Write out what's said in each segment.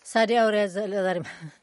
ሳዲ አውሪያ ዛሬ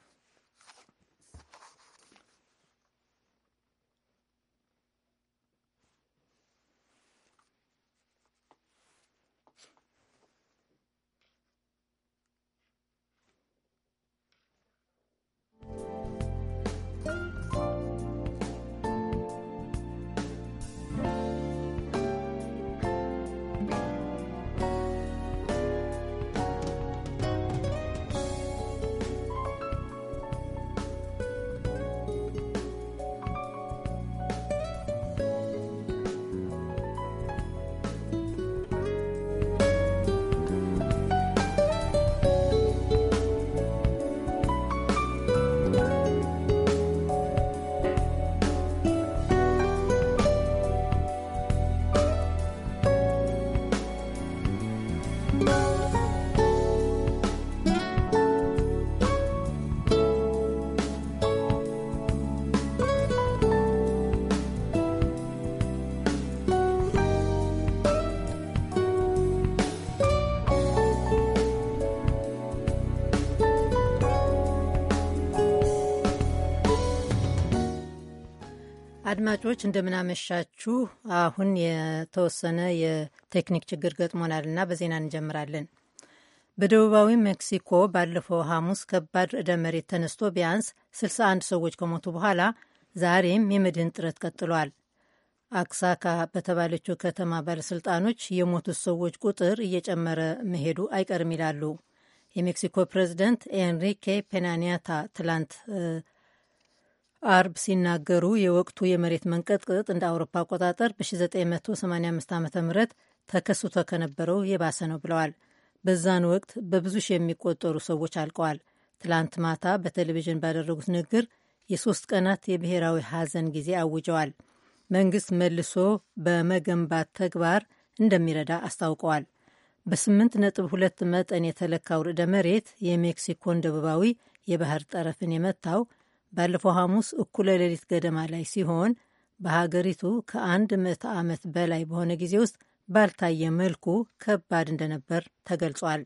አድማጮች እንደምናመሻችሁ። አሁን የተወሰነ የቴክኒክ ችግር ገጥሞናል እና በዜና እንጀምራለን። በደቡባዊ ሜክሲኮ ባለፈው ሐሙስ ከባድ ርዕደ መሬት ተነስቶ ቢያንስ 61 ሰዎች ከሞቱ በኋላ ዛሬም የመድህን ጥረት ቀጥሏል። አክሳካ በተባለችው ከተማ ባለሥልጣኖች የሞቱት ሰዎች ቁጥር እየጨመረ መሄዱ አይቀርም ይላሉ። የሜክሲኮ ፕሬዚደንት ኤንሪኬ ፔናኒያታ ትላንት አርብ ሲናገሩ የወቅቱ የመሬት መንቀጥቀጥ እንደ አውሮፓ አቆጣጠር በ1985 ዓ ም ተከስቶ ከነበረው የባሰ ነው ብለዋል። በዛን ወቅት በብዙ ሺህ የሚቆጠሩ ሰዎች አልቀዋል። ትላንት ማታ በቴሌቪዥን ባደረጉት ንግግር የሶስት ቀናት የብሔራዊ ሐዘን ጊዜ አውጀዋል። መንግስት መልሶ በመገንባት ተግባር እንደሚረዳ አስታውቀዋል። በስምንት ነጥብ ሁለት መጠን የተለካው ርዕደ መሬት የሜክሲኮን ደቡባዊ የባህር ጠረፍን የመታው ባለፈው ሐሙስ እኩለ ሌሊት ገደማ ላይ ሲሆን በሀገሪቱ ከአንድ ምዕተ ዓመት በላይ በሆነ ጊዜ ውስጥ ባልታየ መልኩ ከባድ እንደነበር ተገልጿል።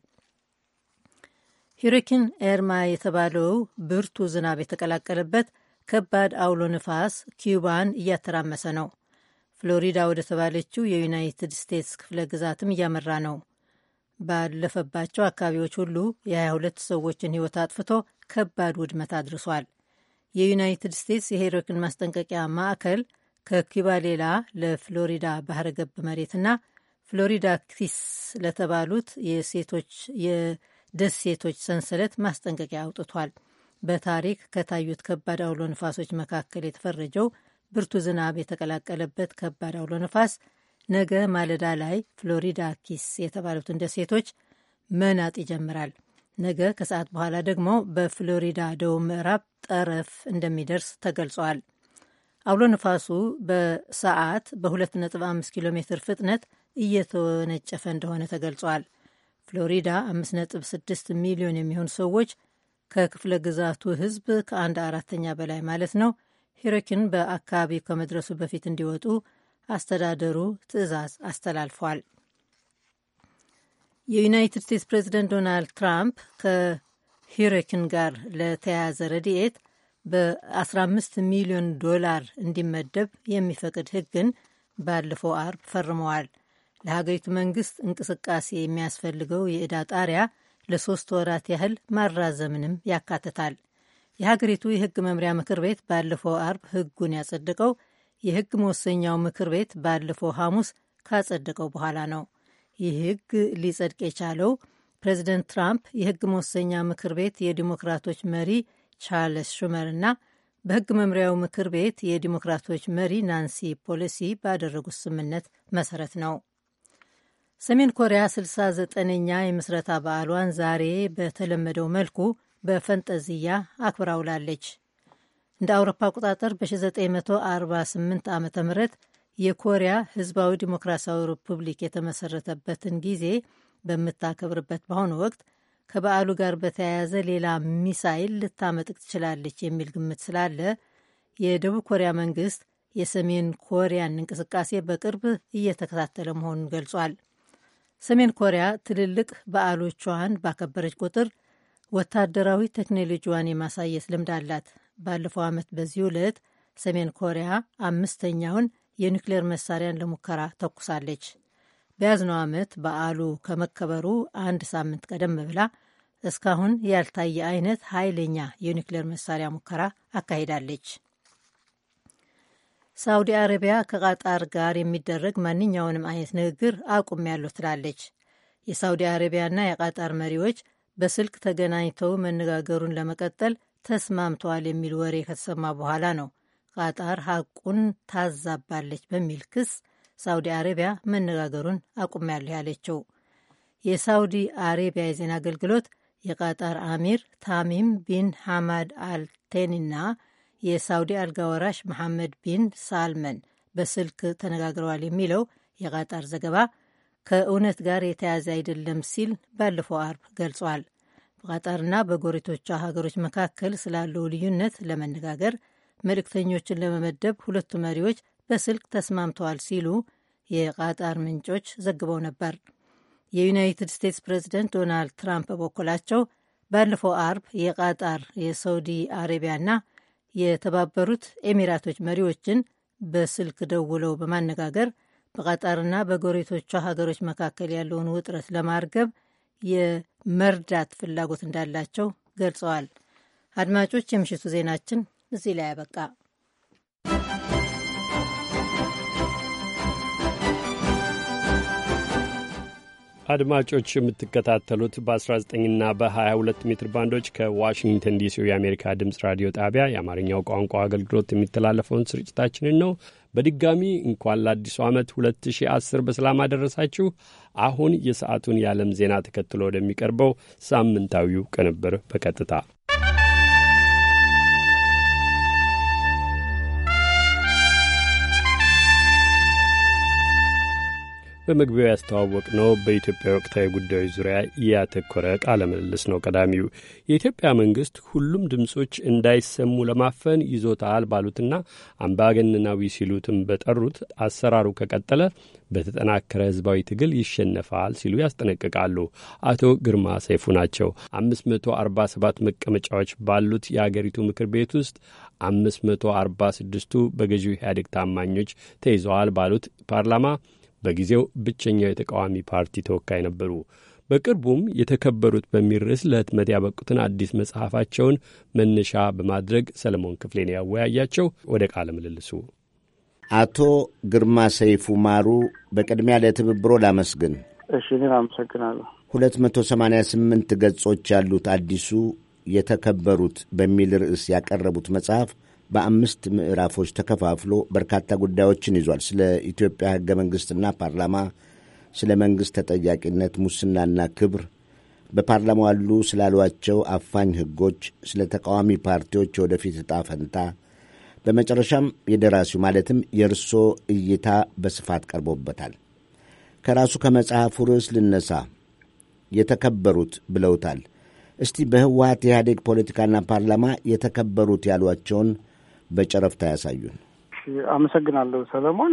ሂሪኪን ኤርማ የተባለው ብርቱ ዝናብ የተቀላቀለበት ከባድ አውሎ ንፋስ ኪዩባን እያተራመሰ ነው። ፍሎሪዳ ወደ ተባለችው የዩናይትድ ስቴትስ ክፍለ ግዛትም እያመራ ነው። ባለፈባቸው አካባቢዎች ሁሉ የ22 ሰዎችን ሕይወት አጥፍቶ ከባድ ውድመት አድርሷል። የዩናይትድ ስቴትስ የሄሪክን ማስጠንቀቂያ ማዕከል ከኪዩባ ሌላ ለፍሎሪዳ ባህረ ገብ መሬትና ፍሎሪዳ ኪስ ለተባሉት የሴቶች የደሴቶች ሰንሰለት ማስጠንቀቂያ አውጥቷል። በታሪክ ከታዩት ከባድ አውሎ ነፋሶች መካከል የተፈረጀው ብርቱ ዝናብ የተቀላቀለበት ከባድ አውሎ ነፋስ ነገ ማለዳ ላይ ፍሎሪዳ ኪስ የተባሉትን ደሴቶች መናጥ ይጀምራል። ነገ ከሰዓት በኋላ ደግሞ በፍሎሪዳ ደቡብ ምዕራብ ጠረፍ እንደሚደርስ ተገልጿል። አውሎ ነፋሱ በሰዓት በ2.5 ኪሎ ሜትር ፍጥነት እየተወነጨፈ እንደሆነ ተገልጿል። ፍሎሪዳ 5.6 ሚሊዮን የሚሆኑ ሰዎች ከክፍለ ግዛቱ ሕዝብ ከአንድ አራተኛ በላይ ማለት ነው ሂሪኪን በአካባቢው ከመድረሱ በፊት እንዲወጡ አስተዳደሩ ትዕዛዝ አስተላልፏል። የዩናይትድ ስቴትስ ፕሬዚደንት ዶናልድ ትራምፕ ከሂሪኪን ጋር ለተያያዘ ረድኤት በ15 ሚሊዮን ዶላር እንዲመደብ የሚፈቅድ ሕግን ባለፈው አርብ ፈርመዋል። ለሀገሪቱ መንግስት እንቅስቃሴ የሚያስፈልገው የዕዳ ጣሪያ ለሶስት ወራት ያህል ማራዘምንም ያካትታል። የሀገሪቱ የህግ መምሪያ ምክር ቤት ባለፈው አርብ ህጉን ያጸደቀው የህግ መወሰኛው ምክር ቤት ባለፈው ሐሙስ ካጸደቀው በኋላ ነው። ይህ ህግ ሊጸድቅ የቻለው ፕሬዚደንት ትራምፕ የህግ መወሰኛ ምክር ቤት የዲሞክራቶች መሪ ቻርልስ ሹመር እና በህግ መምሪያው ምክር ቤት የዲሞክራቶች መሪ ናንሲ ፖሎሲ ባደረጉት ስምምነት መሰረት ነው። ሰሜን ኮሪያ 69ኛ የምስረታ በዓሏን ዛሬ በተለመደው መልኩ በፈንጠዝያ አክብራ ውላለች። እንደ አውሮፓ አቆጣጠር በ1948 ዓ ም የኮሪያ ህዝባዊ ዲሞክራሲያዊ ሪፑብሊክ የተመሰረተበትን ጊዜ በምታከብርበት በአሁኑ ወቅት ከበዓሉ ጋር በተያያዘ ሌላ ሚሳይል ልታመጥቅ ትችላለች የሚል ግምት ስላለ የደቡብ ኮሪያ መንግስት የሰሜን ኮሪያን እንቅስቃሴ በቅርብ እየተከታተለ መሆኑን ገልጿል። ሰሜን ኮሪያ ትልልቅ በዓሎቿን ባከበረች ቁጥር ወታደራዊ ቴክኖሎጂዋን የማሳየት ልምድ አላት። ባለፈው ዓመት በዚህ ዕለት ሰሜን ኮሪያ አምስተኛውን የኒውክሌር መሳሪያን ለሙከራ ተኩሳለች። በያዝነው ዓመት በዓሉ ከመከበሩ አንድ ሳምንት ቀደም ብላ እስካሁን ያልታየ አይነት ኃይለኛ የኒውክሌር መሳሪያ ሙከራ አካሂዳለች። ሳውዲ አረቢያ ከቃጣር ጋር የሚደረግ ማንኛውንም አይነት ንግግር አቁሜያለሁ ትላለች። የሳውዲ አረቢያና የቃጣር መሪዎች በስልክ ተገናኝተው መነጋገሩን ለመቀጠል ተስማምተዋል የሚል ወሬ ከተሰማ በኋላ ነው ቃጣር ሐቁን ታዛባለች በሚል ክስ ሳውዲ አረቢያ መነጋገሩን አቁሜያለሁ ያለችው። የሳውዲ አሬቢያ የዜና አገልግሎት የቃጣር አሚር ታሚም ቢን ሐማድ አልቴኒና የሳውዲ አልጋ ወራሽ መሐመድ ቢን ሳልመን በስልክ ተነጋግረዋል የሚለው የቃጣር ዘገባ ከእውነት ጋር የተያዘ አይደለም ሲል ባለፈው አርብ ገልጿል። በቃጣርና በጎረቤቶቿ ሀገሮች መካከል ስላለው ልዩነት ለመነጋገር መልእክተኞችን ለመመደብ ሁለቱ መሪዎች በስልክ ተስማምተዋል ሲሉ የቃጣር ምንጮች ዘግበው ነበር። የዩናይትድ ስቴትስ ፕሬዚደንት ዶናልድ ትራምፕ በበኩላቸው ባለፈው አርብ የቃጣር የሳውዲ አረቢያና የተባበሩት ኤሚራቶች መሪዎችን በስልክ ደውለው በማነጋገር በቃጣርና በጎረቤቶቿ ሀገሮች መካከል ያለውን ውጥረት ለማርገብ የመርዳት ፍላጎት እንዳላቸው ገልጸዋል። አድማጮች፣ የምሽቱ ዜናችን እዚህ ላይ ያበቃ። አድማጮች የምትከታተሉት በ19ና በ22 ሜትር ባንዶች ከዋሽንግተን ዲሲው የአሜሪካ ድምፅ ራዲዮ ጣቢያ የአማርኛው ቋንቋ አገልግሎት የሚተላለፈውን ስርጭታችንን ነው። በድጋሚ እንኳን ለአዲሱ ዓመት 2010 በሰላም አደረሳችሁ። አሁን የሰዓቱን የዓለም ዜና ተከትሎ ወደሚቀርበው ሳምንታዊው ቅንብር በቀጥታ በመግቢያው ያስተዋወቅ ነው በኢትዮጵያ ወቅታዊ ጉዳዮች ዙሪያ ያተኮረ ቃለ ምልልስ ነው። ቀዳሚው የኢትዮጵያ መንግስት ሁሉም ድምፆች እንዳይሰሙ ለማፈን ይዞታል ባሉትና አምባገነናዊ ሲሉትም በጠሩት አሰራሩ ከቀጠለ በተጠናከረ ህዝባዊ ትግል ይሸነፋል ሲሉ ያስጠነቅቃሉ። አቶ ግርማ ሰይፉ ናቸው። አምስት መቶ አርባ ሰባት መቀመጫዎች ባሉት የአገሪቱ ምክር ቤት ውስጥ አምስት መቶ አርባ ስድስቱ በገዢው ኢህአዴግ ታማኞች ተይዘዋል ባሉት ፓርላማ በጊዜው ብቸኛው የተቃዋሚ ፓርቲ ተወካይ ነበሩ። በቅርቡም የተከበሩት በሚል ርዕስ ለህትመት ያበቁትን አዲስ መጽሐፋቸውን መነሻ በማድረግ ሰለሞን ክፍሌን ያወያያቸው ወደ ቃለ ምልልሱ። አቶ ግርማ ሰይፉ ማሩ በቅድሚያ ለትብብሮ ላመስግን። እሺ፣ እኔም አመሰግናለሁ። ሁለት መቶ ሰማንያ ስምንት ገጾች ያሉት አዲሱ የተከበሩት በሚል ርዕስ ያቀረቡት መጽሐፍ በአምስት ምዕራፎች ተከፋፍሎ በርካታ ጉዳዮችን ይዟል። ስለ ኢትዮጵያ ሕገ መንግሥትና ፓርላማ፣ ስለ መንግሥት ተጠያቂነት፣ ሙስናና ክብር፣ በፓርላማው ያሉ ስላሏቸው አፋኝ ሕጎች፣ ስለ ተቃዋሚ ፓርቲዎች የወደፊት ዕጣ ፈንታ፣ በመጨረሻም የደራሲው ማለትም የእርሶ እይታ በስፋት ቀርቦበታል። ከራሱ ከመጽሐፉ ርዕስ ልነሳ። የተከበሩት ብለውታል። እስቲ በህወሀት የኢህአዴግ ፖለቲካና ፓርላማ የተከበሩት ያሏቸውን በጨረፍታ ያሳዩን። አመሰግናለሁ ሰለሞን።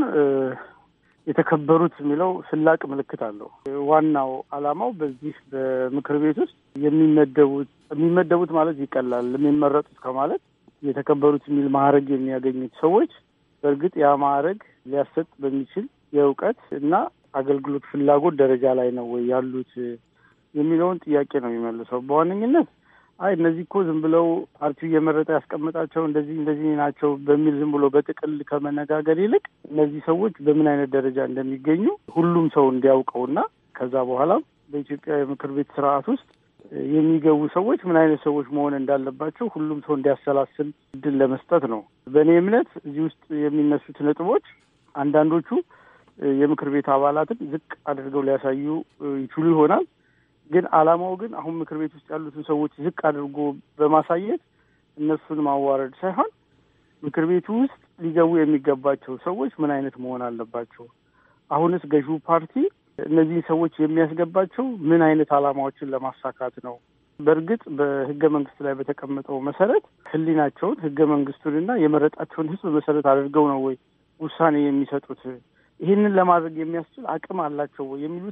የተከበሩት የሚለው ስላቅ ምልክት አለው። ዋናው ዓላማው በዚህ በምክር ቤት ውስጥ የሚመደቡት የሚመደቡት ማለት ይቀላል የሚመረጡት ከማለት የተከበሩት የሚል ማዕረግ የሚያገኙት ሰዎች በእርግጥ ያ ማዕረግ ሊያሰጥ በሚችል የእውቀት እና አገልግሎት ፍላጎት ደረጃ ላይ ነው ወይ ያሉት የሚለውን ጥያቄ ነው የሚመልሰው በዋነኝነት አይ እነዚህ እኮ ዝም ብለው ፓርቲው እየመረጠ ያስቀምጣቸው እንደዚህ እንደዚህ ናቸው በሚል ዝም ብሎ በጥቅል ከመነጋገር ይልቅ እነዚህ ሰዎች በምን አይነት ደረጃ እንደሚገኙ ሁሉም ሰው እንዲያውቀውና ከዛ በኋላም በኢትዮጵያ የምክር ቤት ስርዓት ውስጥ የሚገቡ ሰዎች ምን አይነት ሰዎች መሆን እንዳለባቸው ሁሉም ሰው እንዲያሰላስል እድል ለመስጠት ነው። በእኔ እምነት እዚህ ውስጥ የሚነሱት ነጥቦች አንዳንዶቹ የምክር ቤት አባላትን ዝቅ አድርገው ሊያሳዩ ይችሉ ይሆናል። ግን ዓላማው ግን አሁን ምክር ቤት ውስጥ ያሉትን ሰዎች ዝቅ አድርጎ በማሳየት እነሱን ማዋረድ ሳይሆን ምክር ቤቱ ውስጥ ሊገቡ የሚገባቸው ሰዎች ምን አይነት መሆን አለባቸው? አሁንስ ገዢው ፓርቲ እነዚህን ሰዎች የሚያስገባቸው ምን አይነት ዓላማዎችን ለማሳካት ነው? በእርግጥ በህገ መንግስት ላይ በተቀመጠው መሰረት ህሊናቸውን ህገ መንግስቱንና የመረጣቸውን ህዝብ መሰረት አድርገው ነው ወይ ውሳኔ የሚሰጡት? ይህንን ለማድረግ የሚያስችል አቅም አላቸው ወይ የሚሉትን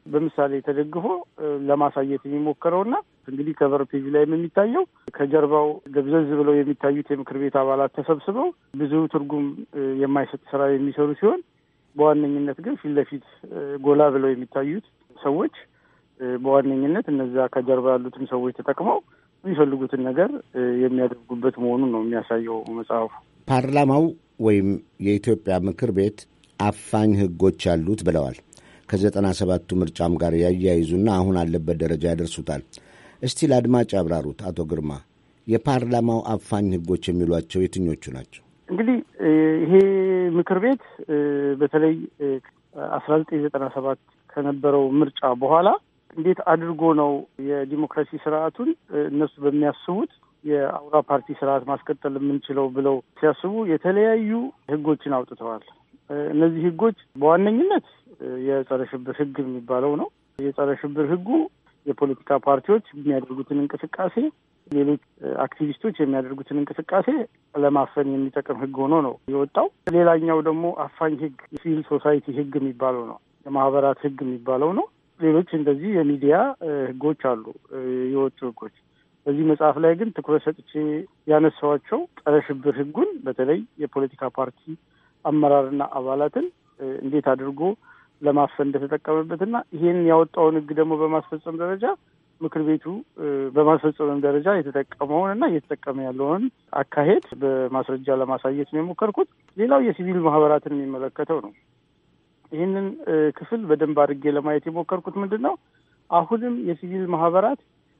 በምሳሌ ተደግፎ ለማሳየት የሚሞክረውና እንግዲህ ከቨር ፔጅ ላይም የሚታየው ከጀርባው ደብዘዝ ብለው የሚታዩት የምክር ቤት አባላት ተሰብስበው ብዙ ትርጉም የማይሰጥ ስራ የሚሰሩ ሲሆን በዋነኝነት ግን ፊት ለፊት ጎላ ብለው የሚታዩት ሰዎች በዋነኝነት እነዚያ ከጀርባ ያሉትን ሰዎች ተጠቅመው የሚፈልጉትን ነገር የሚያደርጉበት መሆኑን ነው የሚያሳየው መጽሐፉ። ፓርላማው ወይም የኢትዮጵያ ምክር ቤት አፋኝ ሕጎች ያሉት ብለዋል። ከዘጠና ሰባቱ ምርጫም ጋር ያያይዙና አሁን አለበት ደረጃ ያደርሱታል። እስቲ ለአድማጭ ያብራሩት አቶ ግርማ፣ የፓርላማው አፋኝ ሕጎች የሚሏቸው የትኞቹ ናቸው? እንግዲህ ይሄ ምክር ቤት በተለይ አስራ ዘጠኝ ዘጠና ሰባት ከነበረው ምርጫ በኋላ እንዴት አድርጎ ነው የዲሞክራሲ ስርዓቱን እነሱ በሚያስቡት የአውራ ፓርቲ ስርዓት ማስቀጠል የምንችለው ብለው ሲያስቡ የተለያዩ ህጎችን አውጥተዋል። እነዚህ ህጎች በዋነኝነት የጸረ ሽብር ህግ የሚባለው ነው። የጸረ ሽብር ህጉ የፖለቲካ ፓርቲዎች የሚያደርጉትን እንቅስቃሴ፣ ሌሎች አክቲቪስቶች የሚያደርጉትን እንቅስቃሴ ለማፈን የሚጠቅም ህግ ሆኖ ነው የወጣው። ሌላኛው ደግሞ አፋኝ ህግ የሲቪል ሶሳይቲ ህግ የሚባለው ነው። የማህበራት ህግ የሚባለው ነው። ሌሎች እንደዚህ የሚዲያ ህጎች አሉ የወጡ ህጎች። በዚህ መጽሐፍ ላይ ግን ትኩረት ሰጥቼ ያነሳዋቸው ጸረ ሽብር ህጉን በተለይ የፖለቲካ ፓርቲ አመራርና አባላትን እንዴት አድርጎ ለማፈን እንደተጠቀመበትና ይሄን ያወጣውን ህግ ደግሞ በማስፈጸም ደረጃ ምክር ቤቱ በማስፈጸምም ደረጃ የተጠቀመውን እና እየተጠቀመ ያለውን አካሄድ በማስረጃ ለማሳየት ነው የሞከርኩት። ሌላው የሲቪል ማህበራትን የሚመለከተው ነው። ይህንን ክፍል በደንብ አድርጌ ለማየት የሞከርኩት ምንድን ነው አሁንም የሲቪል ማህበራት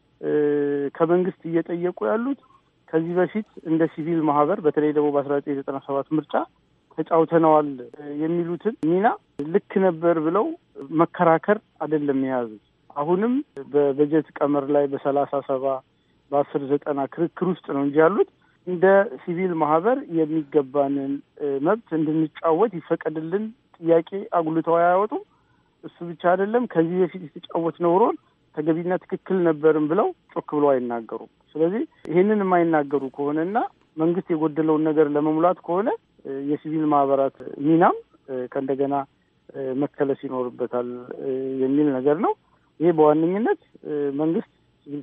ከመንግስት እየጠየቁ ያሉት ከዚህ በፊት እንደ ሲቪል ማህበር በተለይ ደግሞ በአስራ ዘጠኝ ዘጠና ሰባት ምርጫ ተጫውተነዋል የሚሉትን ሚና ልክ ነበር ብለው መከራከር አይደለም የያዙት። አሁንም በበጀት ቀመር ላይ በሰላሳ ሰባ በአስር ዘጠና ክርክር ውስጥ ነው እንጂ ያሉት እንደ ሲቪል ማህበር የሚገባንን መብት እንድንጫወት ይፈቀድልን ጥያቄ አጉልተው አያወጡም። እሱ ብቻ አይደለም ከዚህ በፊት የተጫወትነው ሮል ተገቢና ትክክል ነበርም ብለው ጮክ ብለው አይናገሩም። ስለዚህ ይህንን የማይናገሩ ከሆነና መንግስት የጎደለውን ነገር ለመሙላት ከሆነ የሲቪል ማህበራት ሚናም ከእንደገና መከለስ ይኖርበታል የሚል ነገር ነው። ይሄ በዋነኝነት መንግስት ሲቪል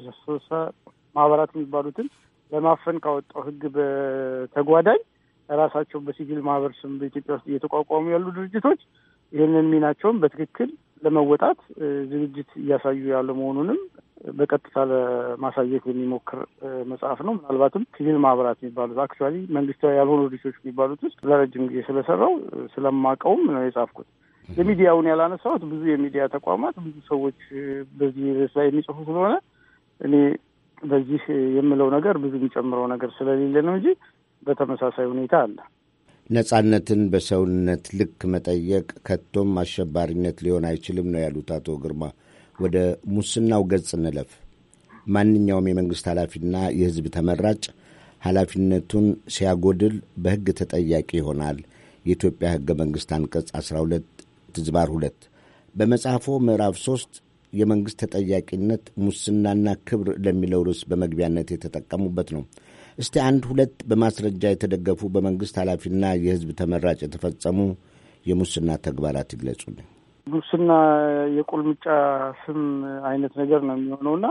ማህበራት የሚባሉትን ለማፈን ካወጣው ሕግ በተጓዳኝ ራሳቸው በሲቪል ማህበር ስም በኢትዮጵያ ውስጥ እየተቋቋሙ ያሉ ድርጅቶች ይህንን ሚናቸውን በትክክል ለመወጣት ዝግጅት እያሳዩ ያለ መሆኑንም በቀጥታ ለማሳየት የሚሞክር መጽሐፍ ነው። ምናልባትም ሲቪል ማህበራት የሚባሉት አክቹዋሊ መንግስታዊ ያልሆኑ ድርጅቶች የሚባሉት ውስጥ ለረጅም ጊዜ ስለሰራው ስለማውቀውም ነው የጻፍኩት። የሚዲያውን ያላነሳሁት ብዙ የሚዲያ ተቋማት ብዙ ሰዎች በዚህ ርዕስ ላይ የሚጽፉ ስለሆነ እኔ በዚህ የምለው ነገር ብዙ የሚጨምረው ነገር ስለሌለ ነው እንጂ በተመሳሳይ ሁኔታ አለ። ነጻነትን በሰውነት ልክ መጠየቅ ከቶም አሸባሪነት ሊሆን አይችልም ነው ያሉት አቶ ግርማ። ወደ ሙስናው ገጽ እንለፍ። ማንኛውም የመንግሥት ኃላፊና የሕዝብ ተመራጭ ኃላፊነቱን ሲያጎድል በሕግ ተጠያቂ ይሆናል። የኢትዮጵያ ሕገ መንግሥት አንቀጽ 12 ትዝባር ሁለት በመጽሐፎ ምዕራፍ ሦስት የመንግሥት ተጠያቂነት ሙስናና ክብር ለሚለው ርዕስ በመግቢያነት የተጠቀሙበት ነው። እስቲ አንድ ሁለት በማስረጃ የተደገፉ በመንግሥት ኃላፊና የሕዝብ ተመራጭ የተፈጸሙ የሙስና ተግባራት ይግለጹልኝ። ሙስና የቁልምጫ ስም አይነት ነገር ነው የሚሆነውና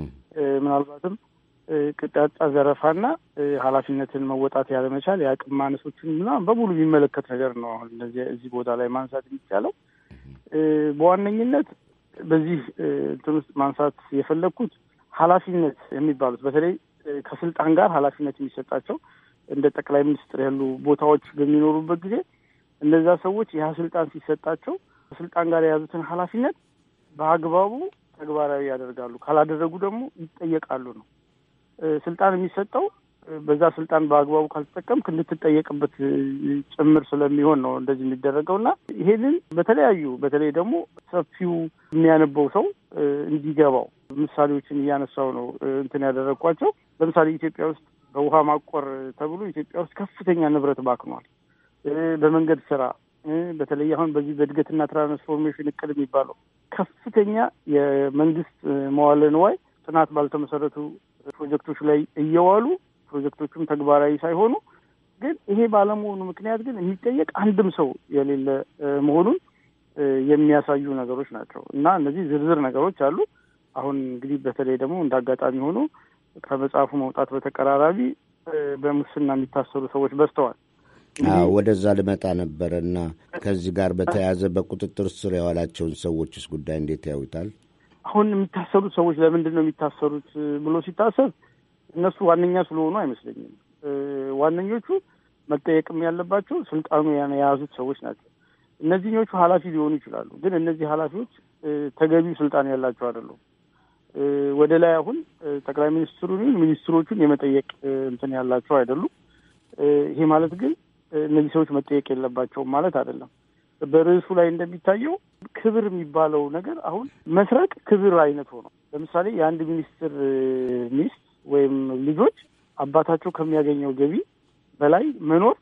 ምናልባትም ቅጣጣ ዘረፋና ኃላፊነትን መወጣት ያለመቻል የአቅም ማነሶችን ምናምን በሙሉ የሚመለከት ነገር ነው። አሁን እነዚህ እዚህ ቦታ ላይ ማንሳት የሚቻለው በዋነኝነት በዚህ እንትን ውስጥ ማንሳት የፈለግኩት ኃላፊነት የሚባሉት በተለይ ከስልጣን ጋር ኃላፊነት የሚሰጣቸው እንደ ጠቅላይ ሚኒስትር ያሉ ቦታዎች በሚኖሩበት ጊዜ እነዛ ሰዎች ይህ ስልጣን ሲሰጣቸው ከስልጣን ጋር የያዙትን ኃላፊነት በአግባቡ ተግባራዊ ያደርጋሉ። ካላደረጉ ደግሞ ይጠየቃሉ ነው። ስልጣን የሚሰጠው በዛ ስልጣን በአግባቡ ካልተጠቀምክ እንድትጠየቅበት ጭምር ስለሚሆን ነው እንደዚህ የሚደረገው እና ይሄንን በተለያዩ በተለይ ደግሞ ሰፊው የሚያነበው ሰው እንዲገባው ምሳሌዎችን እያነሳው ነው እንትን ያደረግኳቸው። ለምሳሌ ኢትዮጵያ ውስጥ በውሃ ማቆር ተብሎ ኢትዮጵያ ውስጥ ከፍተኛ ንብረት ባክኗል። በመንገድ ስራ በተለይ አሁን በዚህ በእድገትና ትራንስፎርሜሽን እቅድ የሚባለው ከፍተኛ የመንግስት መዋለ ንዋይ ጥናት ባልተመሰረቱ ፕሮጀክቶች ላይ እየዋሉ ፕሮጀክቶቹም ተግባራዊ ሳይሆኑ ግን ይሄ ባለመሆኑ ምክንያት ግን የሚጠየቅ አንድም ሰው የሌለ መሆኑን የሚያሳዩ ነገሮች ናቸው እና እነዚህ ዝርዝር ነገሮች አሉ። አሁን እንግዲህ በተለይ ደግሞ እንደ አጋጣሚ ሆኖ ከመጽሐፉ መውጣት በተቀራራቢ በሙስና የሚታሰሩ ሰዎች በዝተዋል። ወደዛ ልመጣ ነበረ እና ከዚህ ጋር በተያያዘ በቁጥጥር ስር የዋላቸውን ሰዎችስ ጉዳይ እንዴት ያዩታል? አሁን የሚታሰሩት ሰዎች ለምንድን ነው የሚታሰሩት ብሎ ሲታሰብ እነሱ ዋነኛ ስለሆኑ አይመስለኝም። ዋነኞቹ መጠየቅም ያለባቸው ስልጣኑ የያዙት ሰዎች ናቸው። እነዚህኞቹ ኃላፊ ሊሆኑ ይችላሉ፣ ግን እነዚህ ኃላፊዎች ተገቢው ስልጣን ያላቸው አይደሉም። ወደ ላይ አሁን ጠቅላይ ሚኒስትሩን ሚኒስትሮቹን የመጠየቅ እንትን ያላቸው አይደሉም። ይሄ ማለት ግን እነዚህ ሰዎች መጠየቅ የለባቸውም ማለት አይደለም። በርዕሱ ላይ እንደሚታየው ክብር የሚባለው ነገር አሁን መስረቅ ክብር አይነት ሆኖ ለምሳሌ የአንድ ሚኒስትር ሚስት ወይም ልጆች አባታቸው ከሚያገኘው ገቢ በላይ መኖር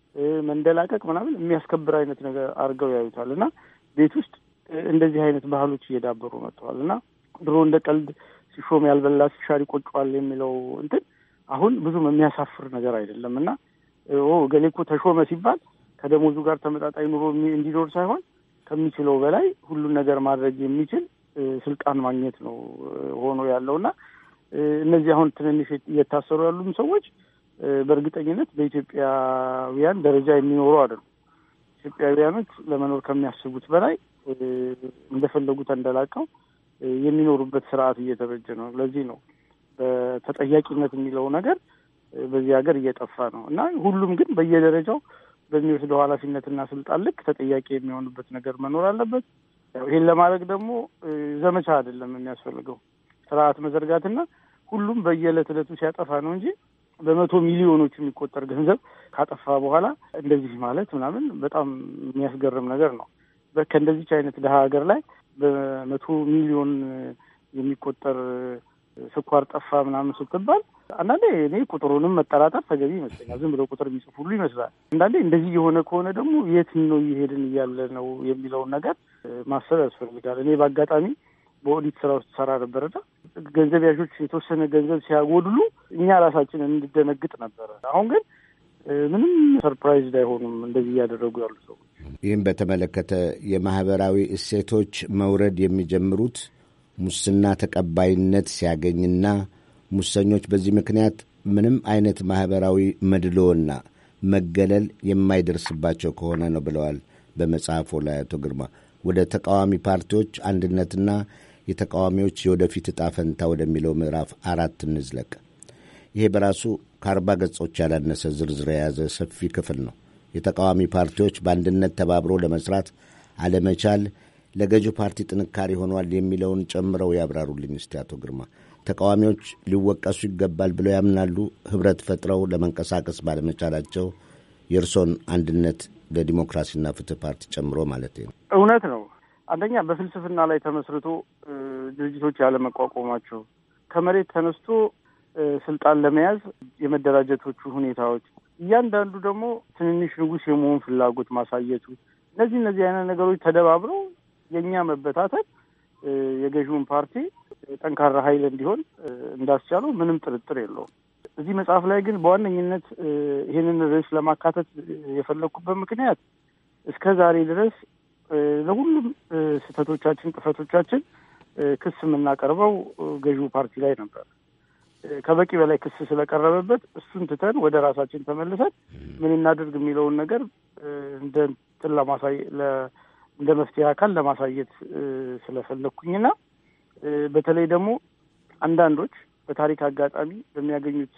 መንደላቀቅ ምናምን የሚያስከብር አይነት ነገር አድርገው ያዩታል እና ቤት ውስጥ እንደዚህ አይነት ባህሎች እየዳበሩ መጥተዋል እና ድሮ እንደ ቀልድ ሲሾም ያልበላ ሲሻር ይቆጨዋል የሚለው እንትን አሁን ብዙም የሚያሳፍር ነገር አይደለም እና ገሌ እኮ ተሾመ ሲባል ከደሞዙ ጋር ተመጣጣኝ ኑሮ እንዲኖር ሳይሆን ከሚችለው በላይ ሁሉን ነገር ማድረግ የሚችል ስልጣን ማግኘት ነው ሆኖ ያለው እና እነዚህ አሁን ትንንሽ እየታሰሩ ያሉም ሰዎች በእርግጠኝነት በኢትዮጵያውያን ደረጃ የሚኖሩ አይደሉም። ኢትዮጵያውያኖች ለመኖር ከሚያስቡት በላይ እንደፈለጉ ተንደላቀው የሚኖሩበት ስርዓት እየተበጀ ነው። ለዚህ ነው በተጠያቂነት የሚለው ነገር በዚህ ሀገር እየጠፋ ነው እና ሁሉም ግን በየደረጃው በሚወስደው ኃላፊነትና ስልጣን ልክ ተጠያቂ የሚሆንበት ነገር መኖር አለበት። ይህን ለማድረግ ደግሞ ዘመቻ አይደለም የሚያስፈልገው ስርዓት መዘርጋትና ሁሉም በየዕለት ዕለቱ ሲያጠፋ ነው እንጂ በመቶ ሚሊዮኖች የሚቆጠር ገንዘብ ካጠፋ በኋላ እንደዚህ ማለት ምናምን በጣም የሚያስገርም ነገር ነው። ከእንደዚች አይነት ድሀ ሀገር ላይ በመቶ ሚሊዮን የሚቆጠር ስኳር ጠፋ ምናምን ስትባል አንዳንዴ እኔ ቁጥሩንም መጠራጠር ተገቢ ይመስለኛል። ዝም ብለው ቁጥር የሚጽፍ ሁሉ ይመስላል። አንዳንዴ እንደዚህ የሆነ ከሆነ ደግሞ የት ነው እየሄድን እያለ ነው የሚለውን ነገር ማሰብ ያስፈልጋል። እኔ በአጋጣሚ በኦዲት ስራ ውስጥ ሰራ ነበርና ገንዘብ ያዦች የተወሰነ ገንዘብ ሲያጎድሉ እኛ ራሳችን እንደነግጥ ነበረ። አሁን ግን ምንም ሰርፕራይዝ አይሆኑም እንደዚህ እያደረጉ ያሉ ሰዎች። ይህም በተመለከተ የማህበራዊ እሴቶች መውረድ የሚጀምሩት ሙስና ተቀባይነት ሲያገኝና ሙሰኞች በዚህ ምክንያት ምንም አይነት ማኅበራዊ መድሎና መገለል የማይደርስባቸው ከሆነ ነው ብለዋል በመጽሐፎ ላይ አቶ ግርማ። ወደ ተቃዋሚ ፓርቲዎች አንድነትና የተቃዋሚዎች የወደፊት ዕጣ ፈንታ ወደሚለው ምዕራፍ አራት እንዝለቅ። ይሄ በራሱ ከአርባ ገጾች ያላነሰ ዝርዝር የያዘ ሰፊ ክፍል ነው። የተቃዋሚ ፓርቲዎች በአንድነት ተባብሮ ለመስራት አለመቻል ለገዢው ፓርቲ ጥንካሬ ሆኗል የሚለውን ጨምረው ያብራሩልኝ እስቲ አቶ ግርማ። ተቃዋሚዎች ሊወቀሱ ይገባል ብለው ያምናሉ? ህብረት ፈጥረው ለመንቀሳቀስ ባለመቻላቸው የእርሶን አንድነት ለዲሞክራሲና ፍትህ ፓርቲ ጨምሮ ማለት ነው። እውነት ነው። አንደኛ በፍልስፍና ላይ ተመስርቶ ድርጅቶች ያለመቋቋማቸው፣ ከመሬት ተነስቶ ስልጣን ለመያዝ የመደራጀቶቹ ሁኔታዎች፣ እያንዳንዱ ደግሞ ትንንሽ ንጉሥ የመሆን ፍላጎት ማሳየቱ፣ እነዚህ እነዚህ አይነት ነገሮች ተደባብረው የእኛ መበታተን የገዢውን ፓርቲ ጠንካራ ኃይል እንዲሆን እንዳስቻለው ምንም ጥርጥር የለውም። እዚህ መጽሐፍ ላይ ግን በዋነኝነት ይህንን ርዕስ ለማካተት የፈለግኩበት ምክንያት እስከ ዛሬ ድረስ ለሁሉም ስህተቶቻችን፣ ጥፈቶቻችን ክስ የምናቀርበው ገዢው ፓርቲ ላይ ነበር። ከበቂ በላይ ክስ ስለቀረበበት እሱን ትተን ወደ ራሳችን ተመልሰን ምን እናድርግ የሚለውን ነገር እንደ እንትን ለማሳየ እንደ መፍትሄ አካል ለማሳየት ስለፈለግኩኝና በተለይ ደግሞ አንዳንዶች በታሪክ አጋጣሚ በሚያገኙት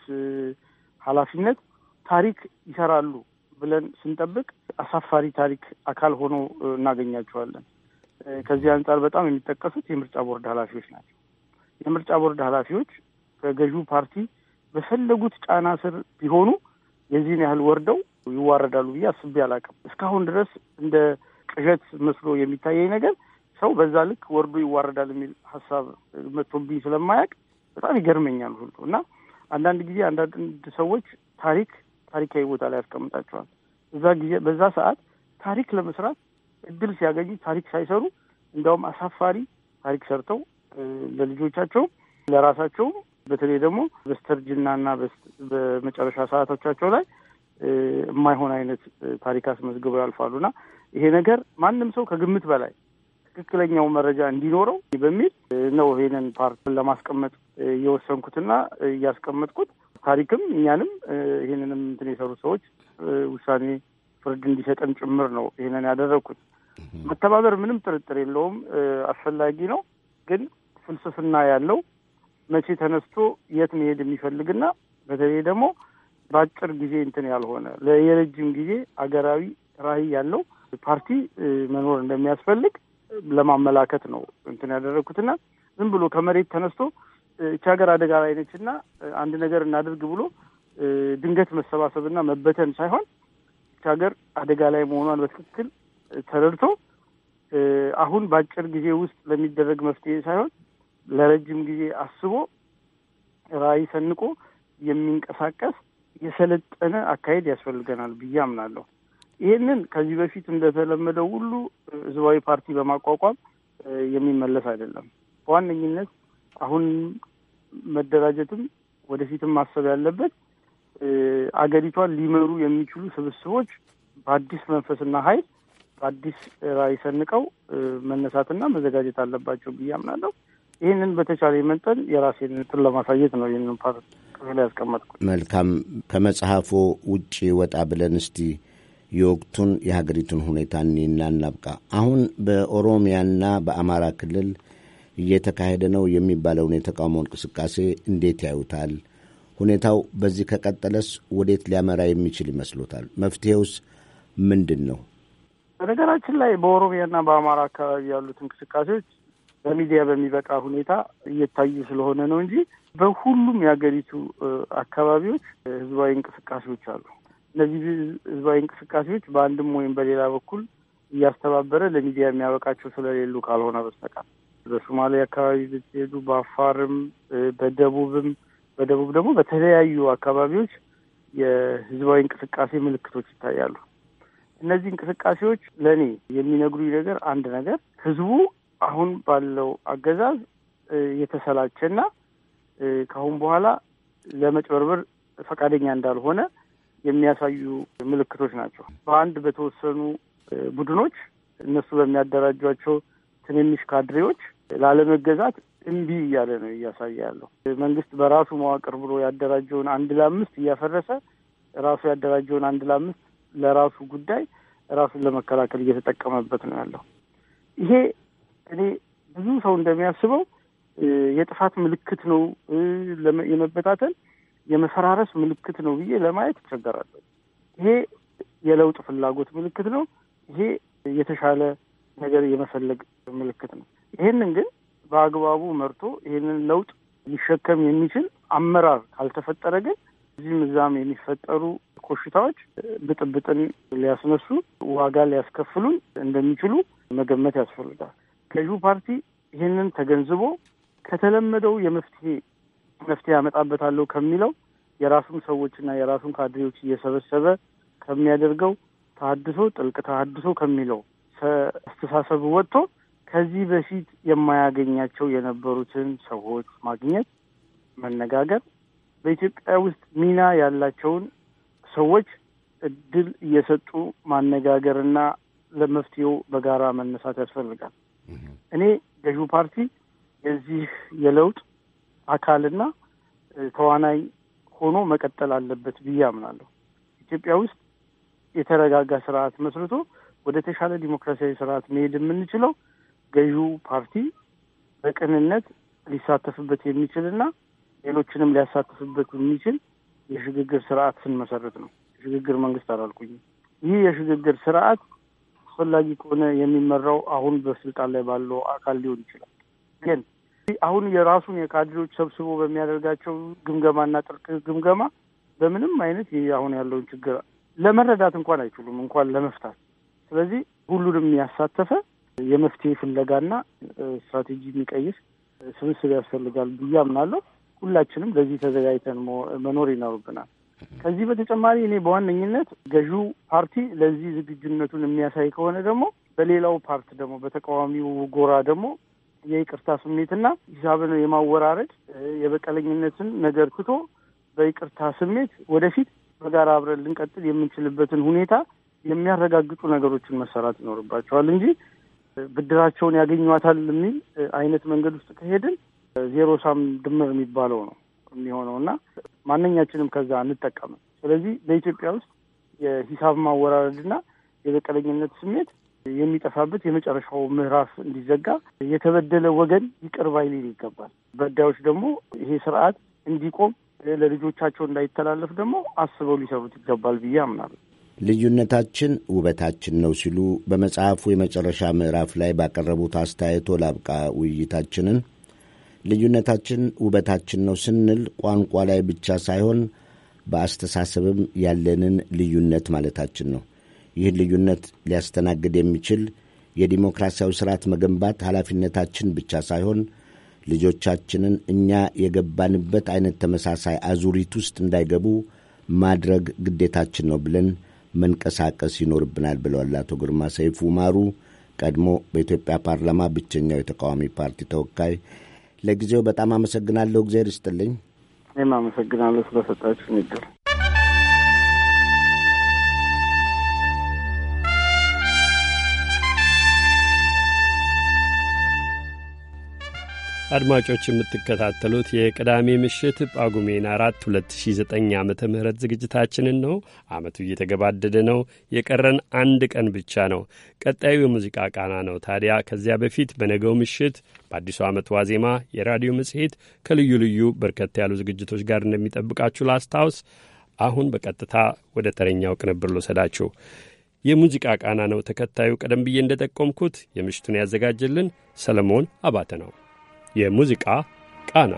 ኃላፊነት ታሪክ ይሰራሉ ብለን ስንጠብቅ አሳፋሪ ታሪክ አካል ሆኖ እናገኛቸዋለን። ከዚህ አንጻር በጣም የሚጠቀሱት የምርጫ ቦርድ ኃላፊዎች ናቸው። የምርጫ ቦርድ ኃላፊዎች ከገዢው ፓርቲ በፈለጉት ጫና ስር ቢሆኑ የዚህን ያህል ወርደው ይዋረዳሉ ብዬ አስቤ አላውቅም። እስካሁን ድረስ እንደ ቅዠት መስሎ የሚታየኝ ነገር ሰው በዛ ልክ ወርዶ ይዋረዳል የሚል ሀሳብ መጥቶብኝ ስለማያውቅ በጣም ይገርመኛል ሁሉ እና አንዳንድ ጊዜ አንዳንድ ሰዎች ታሪክ ታሪካዊ ቦታ ላይ ያስቀምጣቸዋል። በዛ ጊዜ በዛ ሰዓት ታሪክ ለመስራት እድል ሲያገኙ ታሪክ ሳይሰሩ እንዲያውም አሳፋሪ ታሪክ ሰርተው ለልጆቻቸው ለራሳቸውም በተለይ ደግሞ በስተርጅናና በመጨረሻ ሰዓቶቻቸው ላይ የማይሆን አይነት ታሪክ አስመዝግበው ያልፋሉና ይሄ ነገር ማንም ሰው ከግምት በላይ ትክክለኛው መረጃ እንዲኖረው በሚል ነው ይሄንን ፓርት ለማስቀመጥ እየወሰንኩትና እያስቀመጥኩት ታሪክም እኛንም ይህንንም እንትን የሰሩ ሰዎች ውሳኔ ፍርድ እንዲሰጠን ጭምር ነው ይህንን ያደረግኩት። መተባበር ምንም ጥርጥር የለውም አስፈላጊ ነው። ግን ፍልስፍና ያለው መቼ ተነስቶ የት መሄድ የሚፈልግና በተለይ ደግሞ በአጭር ጊዜ እንትን ያልሆነ የረጅም ጊዜ አገራዊ ራዕይ ያለው ፓርቲ መኖር እንደሚያስፈልግ ለማመላከት ነው እንትን ያደረግኩትና ዝም ብሎ ከመሬት ተነስቶ እቺ ሀገር አደጋ ላይ ነች እና አንድ ነገር እናድርግ ብሎ ድንገት መሰባሰብና መበተን ሳይሆን እቺ ሀገር አደጋ ላይ መሆኗን በትክክል ተረድቶ አሁን በአጭር ጊዜ ውስጥ ለሚደረግ መፍትሄ ሳይሆን ለረጅም ጊዜ አስቦ ራዕይ ሰንቆ የሚንቀሳቀስ የሰለጠነ አካሄድ ያስፈልገናል ብዬ አምናለሁ። ይህንን ከዚህ በፊት እንደተለመደው ሁሉ ህዝባዊ ፓርቲ በማቋቋም የሚመለስ አይደለም። በዋነኝነት አሁን መደራጀትም ወደፊትም ማሰብ ያለበት አገሪቷን ሊመሩ የሚችሉ ስብስቦች በአዲስ መንፈስና ኃይል በአዲስ ራዕይ ሰንቀው መነሳትና መዘጋጀት አለባቸው ብዬ አምናለሁ። ይህንን በተቻለ መጠን የራሴን እንትን ለማሳየት ነው ይህንን ፓርት ክፍል ያስቀመጥኩት። መልካም። ከመጽሐፎ ውጭ ወጣ ብለን እስቲ የወቅቱን የሀገሪቱን ሁኔታ እኔና እናብቃ። አሁን በኦሮሚያና በአማራ ክልል እየተካሄደ ነው የሚባለውን የተቃውሞ እንቅስቃሴ እንዴት ያዩታል? ሁኔታው በዚህ ከቀጠለስ ወዴት ሊያመራ የሚችል ይመስሎታል? መፍትሄውስ ምንድን ነው? በነገራችን ላይ በኦሮሚያና በአማራ አካባቢ ያሉት እንቅስቃሴዎች በሚዲያ በሚበቃ ሁኔታ እየታዩ ስለሆነ ነው እንጂ በሁሉም የሀገሪቱ አካባቢዎች ህዝባዊ እንቅስቃሴዎች አሉ። እነዚህ ህዝባዊ እንቅስቃሴዎች በአንድም ወይም በሌላ በኩል እያስተባበረ ለሚዲያ የሚያበቃቸው ስለሌሉ ካልሆነ በስተቀር በሶማሌ አካባቢ ብትሄዱ፣ በአፋርም፣ በደቡብም በደቡብ ደግሞ በተለያዩ አካባቢዎች የህዝባዊ እንቅስቃሴ ምልክቶች ይታያሉ። እነዚህ እንቅስቃሴዎች ለእኔ የሚነግሩኝ ነገር አንድ ነገር ህዝቡ አሁን ባለው አገዛዝ የተሰላቸና ከአሁን በኋላ ለመጭበርበር ፈቃደኛ እንዳልሆነ የሚያሳዩ ምልክቶች ናቸው። በአንድ በተወሰኑ ቡድኖች እነሱ በሚያደራጇቸው ትንንሽ ካድሬዎች ላለመገዛት እምቢ እያለ ነው እያሳየ ያለው። መንግስት በራሱ መዋቅር ብሎ ያደራጀውን አንድ ለአምስት እያፈረሰ ራሱ ያደራጀውን አንድ ለአምስት ለራሱ ጉዳይ ራሱን ለመከላከል እየተጠቀመበት ነው ያለው። ይሄ እኔ ብዙ ሰው እንደሚያስበው የጥፋት ምልክት ነው፣ የመበታተን የመፈራረስ ምልክት ነው ብዬ ለማየት ይቸገራለሁ። ይሄ የለውጥ ፍላጎት ምልክት ነው። ይሄ የተሻለ ነገር የመፈለግ ምልክት ነው። ይሄንን ግን በአግባቡ መርቶ ይሄንን ለውጥ ሊሸከም የሚችል አመራር ካልተፈጠረ ግን እዚህም እዛም የሚፈጠሩ ኮሽታዎች ብጥብጥን ሊያስነሱ ዋጋ ሊያስከፍሉን እንደሚችሉ መገመት ያስፈልጋል። ገዢው ፓርቲ ይህንን ተገንዝቦ ከተለመደው የመፍትሄ መፍትሄ ያመጣበታለሁ ከሚለው የራሱን ሰዎችና የራሱን ካድሬዎች እየሰበሰበ ከሚያደርገው ተሀድሶ ጥልቅ ተሀድሶ ከሚለው አስተሳሰብ ወጥቶ ከዚህ በፊት የማያገኛቸው የነበሩትን ሰዎች ማግኘት፣ መነጋገር፣ በኢትዮጵያ ውስጥ ሚና ያላቸውን ሰዎች እድል እየሰጡ ማነጋገርና ለመፍትሄው በጋራ መነሳት ያስፈልጋል። እኔ ገዢው ፓርቲ የዚህ የለውጥ አካልና ተዋናይ ሆኖ መቀጠል አለበት ብዬ አምናለሁ። ኢትዮጵያ ውስጥ የተረጋጋ ስርዓት መስርቶ ወደ ተሻለ ዲሞክራሲያዊ ስርዓት መሄድ የምንችለው ገዢው ፓርቲ በቅንነት ሊሳተፍበት የሚችልና ሌሎችንም ሊያሳትፍበት የሚችል የሽግግር ስርዓት ስንመሰርት ነው። የሽግግር መንግስት አላልኩኝም። ይህ የሽግግር ስርዓት አስፈላጊ ከሆነ የሚመራው አሁን በስልጣን ላይ ባለው አካል ሊሆን ይችላል። ግን አሁን የራሱን የካድሬዎች ሰብስቦ በሚያደርጋቸው ግምገማና ጥልቅ ግምገማ በምንም አይነት ይህ አሁን ያለውን ችግር ለመረዳት እንኳን አይችሉም፣ እንኳን ለመፍታት። ስለዚህ ሁሉንም ያሳተፈ የመፍትሄ ፍለጋና ስትራቴጂ የሚቀይስ ስብስብ ያስፈልጋል ብዬ አምናለሁ። ሁላችንም ለዚህ ተዘጋጅተን መኖር ይኖርብናል። ከዚህ በተጨማሪ እኔ በዋነኝነት ገዢው ፓርቲ ለዚህ ዝግጁነቱን የሚያሳይ ከሆነ ደግሞ በሌላው ፓርት ደግሞ በተቃዋሚው ጎራ ደግሞ የይቅርታ ስሜትና ሂሳብን የማወራረድ የበቀለኝነትን ነገር ትቶ በይቅርታ ስሜት ወደፊት በጋራ አብረን ልንቀጥል የምንችልበትን ሁኔታ የሚያረጋግጡ ነገሮችን መሰራት ይኖርባቸዋል እንጂ ብድራቸውን ያገኟታል የሚል አይነት መንገድ ውስጥ ከሄድን ዜሮ ሳም ድምር የሚባለው ነው የሚሆነው እና ማንኛችንም ከዛ አንጠቀምም። ስለዚህ በኢትዮጵያ ውስጥ የሂሳብ ማወራረድና የበቀለኝነት ስሜት የሚጠፋበት የመጨረሻው ምዕራፍ እንዲዘጋ የተበደለ ወገን ይቅር ባይ ሊል ይገባል። በዳዮች ደግሞ ይሄ ስርዓት እንዲቆም ለልጆቻቸው እንዳይተላለፍ ደግሞ አስበው ሊሰሩት ይገባል ብዬ አምናለሁ። ልዩነታችን ውበታችን ነው ሲሉ በመጽሐፉ የመጨረሻ ምዕራፍ ላይ ባቀረቡት አስተያየቶ ላብቃ ውይይታችንን። ልዩነታችን ውበታችን ነው ስንል ቋንቋ ላይ ብቻ ሳይሆን በአስተሳሰብም ያለንን ልዩነት ማለታችን ነው። ይህን ልዩነት ሊያስተናግድ የሚችል የዲሞክራሲያዊ ስርዓት መገንባት ኃላፊነታችን ብቻ ሳይሆን ልጆቻችንን እኛ የገባንበት አይነት ተመሳሳይ አዙሪት ውስጥ እንዳይገቡ ማድረግ ግዴታችን ነው ብለን መንቀሳቀስ ይኖርብናል ብለዋል አቶ ግርማ ሰይፉ ማሩ፣ ቀድሞ በኢትዮጵያ ፓርላማ ብቸኛው የተቃዋሚ ፓርቲ ተወካይ። ለጊዜው በጣም አመሰግናለሁ። እግዚአብሔር ይስጥልኝ። እኔም አመሰግናለሁ ስለሰጣችሁ እድል። አድማጮች የምትከታተሉት የቅዳሜ ምሽት ጳጉሜን አራት 2009 ዓ ም ዝግጅታችንን ነው። ዓመቱ እየተገባደደ ነው። የቀረን አንድ ቀን ብቻ ነው። ቀጣዩ የሙዚቃ ቃና ነው። ታዲያ ከዚያ በፊት በነገው ምሽት በአዲሱ ዓመት ዋዜማ የራዲዮ መጽሔት ከልዩ ልዩ በርከት ያሉ ዝግጅቶች ጋር እንደሚጠብቃችሁ ላስታውስ። አሁን በቀጥታ ወደ ተረኛው ቅንብር ልውሰዳችሁ። የሙዚቃ ቃና ነው ተከታዩ። ቀደም ብዬ እንደ ጠቆምኩት የምሽቱን ያዘጋጀልን ሰለሞን አባተ ነው። የሙዚቃ ቃና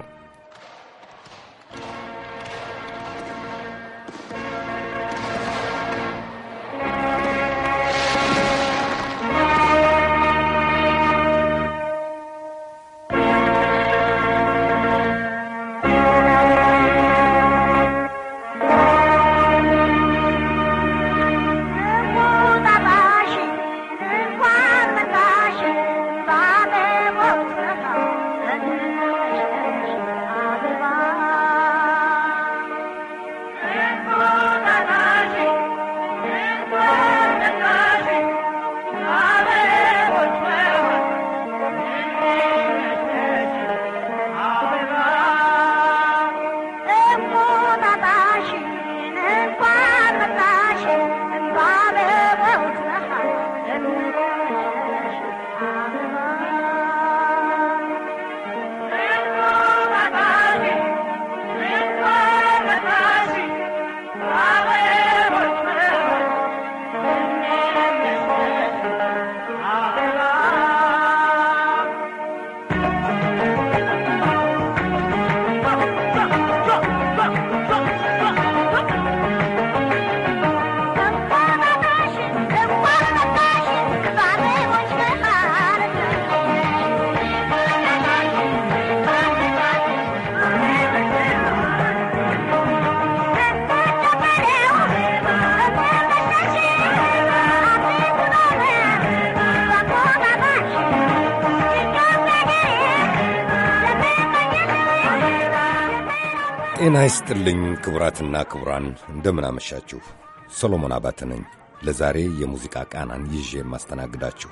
ጤና ይስጥልኝ ክቡራትና ክቡራን፣ እንደምን አመሻችሁ። ሰሎሞን አባተ ነኝ። ለዛሬ የሙዚቃ ቃናን ይዤ የማስተናግዳችሁ